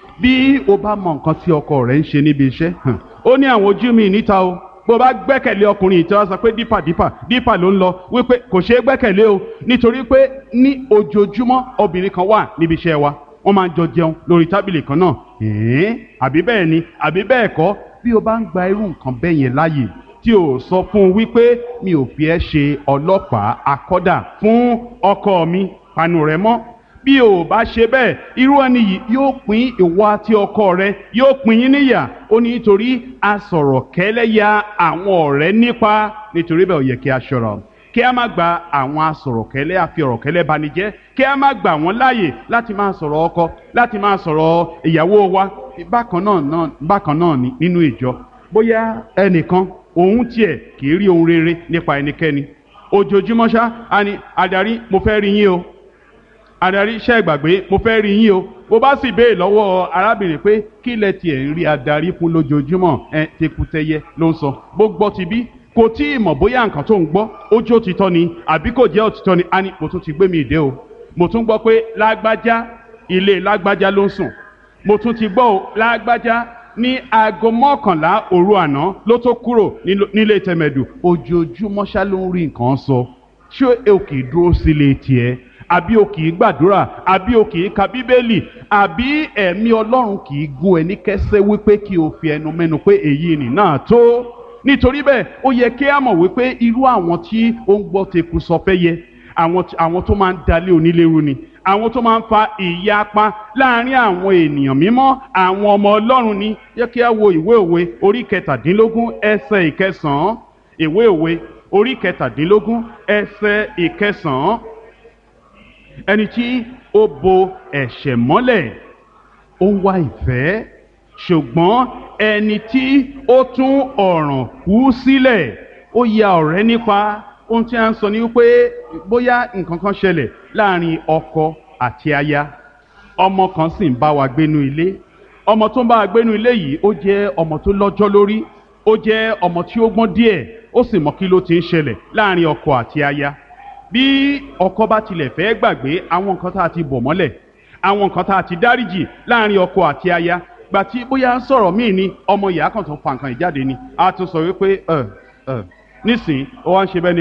bí o bá mọ nǹkan tí ọkọ rẹ̀ ń ṣe níbi iṣẹ́ hàn ó ní àwọn ojú mi níta o bó bá gbẹ́kẹ̀lé ọkùnrin yìí tí wọ́n sọ pé dípà dípà dípà ló ń lọ wípé kò ṣeé gbẹ́kẹ̀lé o nítorí pé ní ojoojúmọ́ obìnrin kan wà níbi iṣẹ́ wa wọ́n máa ń jọ jẹun lórí tábìlì kan náà ẹ̀ẹ́n àbí bẹ́ẹ̀ ni àbí bẹ́ẹ̀ kọ́ bí o bá ń gba irú nǹkan bẹ́ẹ̀ yẹn láàyè tí o sọ fún un wípé mi ò fi ẹ́ ṣe ọlọ́pàá akọ́dà fún ọkọ mi panu rẹ mọ́ bí o bá ṣe bẹ́ẹ̀ irú ẹni yìí yóò pín ìwọ àti ọkọ rẹ yóò pín yín níyà ó ní nítorí a sọ̀rọ̀ kẹ́lẹ́yà àwọn ọ̀rẹ́ nípa nítorí bẹ́ẹ̀ ó yẹ kí a ṣọ́ra kí a má gba àwọn asọ̀rọ̀kẹ́lẹ́ àfi ọ̀rọ̀kẹ́lẹ́ banijẹ́ kí a má gbà wọ́n láàyè láti máa sọ̀rọ̀ ọkọ láti máa sọ̀rọ̀ ìyàwó wa bákan náà náà bákan náà ni nínú ìjọ bóyá ẹnìkan òun tiẹ̀ kì í rí ohun rere nípa ẹnikẹ́ni ojoojúmọ́ ṣá a ní adarí mo fẹ́ rí yín o adarí iṣẹ́ ìgbàgbé mo fẹ́ rí yín o bó bá sì béè lọ́wọ́ arábìnrin pé kí lẹ tiẹ̀ ń rí adarí fún lójoojúmọ́ ẹ tekutẹyẹ ló ń sọ bó gbọ́ ti bí kò tí ì mọ̀ bóyá nǹkan tó ń gbọ́ ó jó òtítọ́ ni àbí kò jẹ́ òtítọ́ ni a ní mo tún ti gbé mi ìdè o mo tún gbọ́ pé lágbájá ilé lágbájá ló ń sùn mo tún ti gbọ́ o lágbájá ní aago mọ́kànlá òru àná ló tó kúrò nílé tẹ̀mẹ̀dù ojoojúmọ́ ṣá ló ń rí nǹkan sọ ṣé o kì í dúró sílé tiẹ̀ àbí o kì í gbàdúrà àbí o kì í ka bíbélì àbí ẹ̀mí ọlọ́run kì í gún ẹni kẹ́sẹ́ wípé kí o fi ẹnu mẹ́nu pé èyí nì náà tó nítorí bẹ́ẹ̀ ó yẹ kí a mọ̀ wípé irú àwọn tí ó ń gbọ́ teku sọ fẹ́ yẹ àwọn àwọn tó máa ń dalé onílérú ni àwọn tó máa ń fa ìyapa láàrin àwọn ènìyàn mímọ́ àwọn ọmọ ọlọ́run ni yẹ kí a wo ìwé òwe orí kẹtàdínlógún ẹsẹ̀ ìkẹsàn-án ìwé òwe orí kẹtàdínlógún ẹsẹ̀ ìkẹsàn-án ẹni tí ó bo ẹ̀ṣẹ̀ mọ́lẹ̀ ó ń wá ìfẹ́ ṣùgbọ́n ẹni tí ó tún ọ̀ràn kú sílẹ̀ ó ya ọ̀rẹ́ nípa ohun tí a ń sọ ni wípé bóyá nǹkan kan ṣẹlẹ̀ láàrin ọkọ àti aya ọmọ kan sì ń bá wa gbénu ilé ọmọ tó ń bá wa gbénu ilé yìí ó jẹ́ ọmọ tó lọ́jọ́ lórí ó jẹ́ ọmọ tí ó gbọ́n díẹ̀ ó sì mọ kí ló ti ń ṣẹlẹ̀ láàrin ọkọ àti aya bí ọkọ bá tilẹ̀ fẹ́ gbàgbé àwọn nǹkan tá a ti bọ̀ mọ́lẹ̀ àwọn nǹkan tá a ti dáríjì láàrin ọkọ àti aya gbà tí bóyá ń sọ̀rọ̀ míì ni ọmọ ìyá kan tó fa nǹkan ìjáde ni a tún sọ wípé ẹ ẹ nísìnyí ó wá ń ṣe bẹ́ẹ̀ ni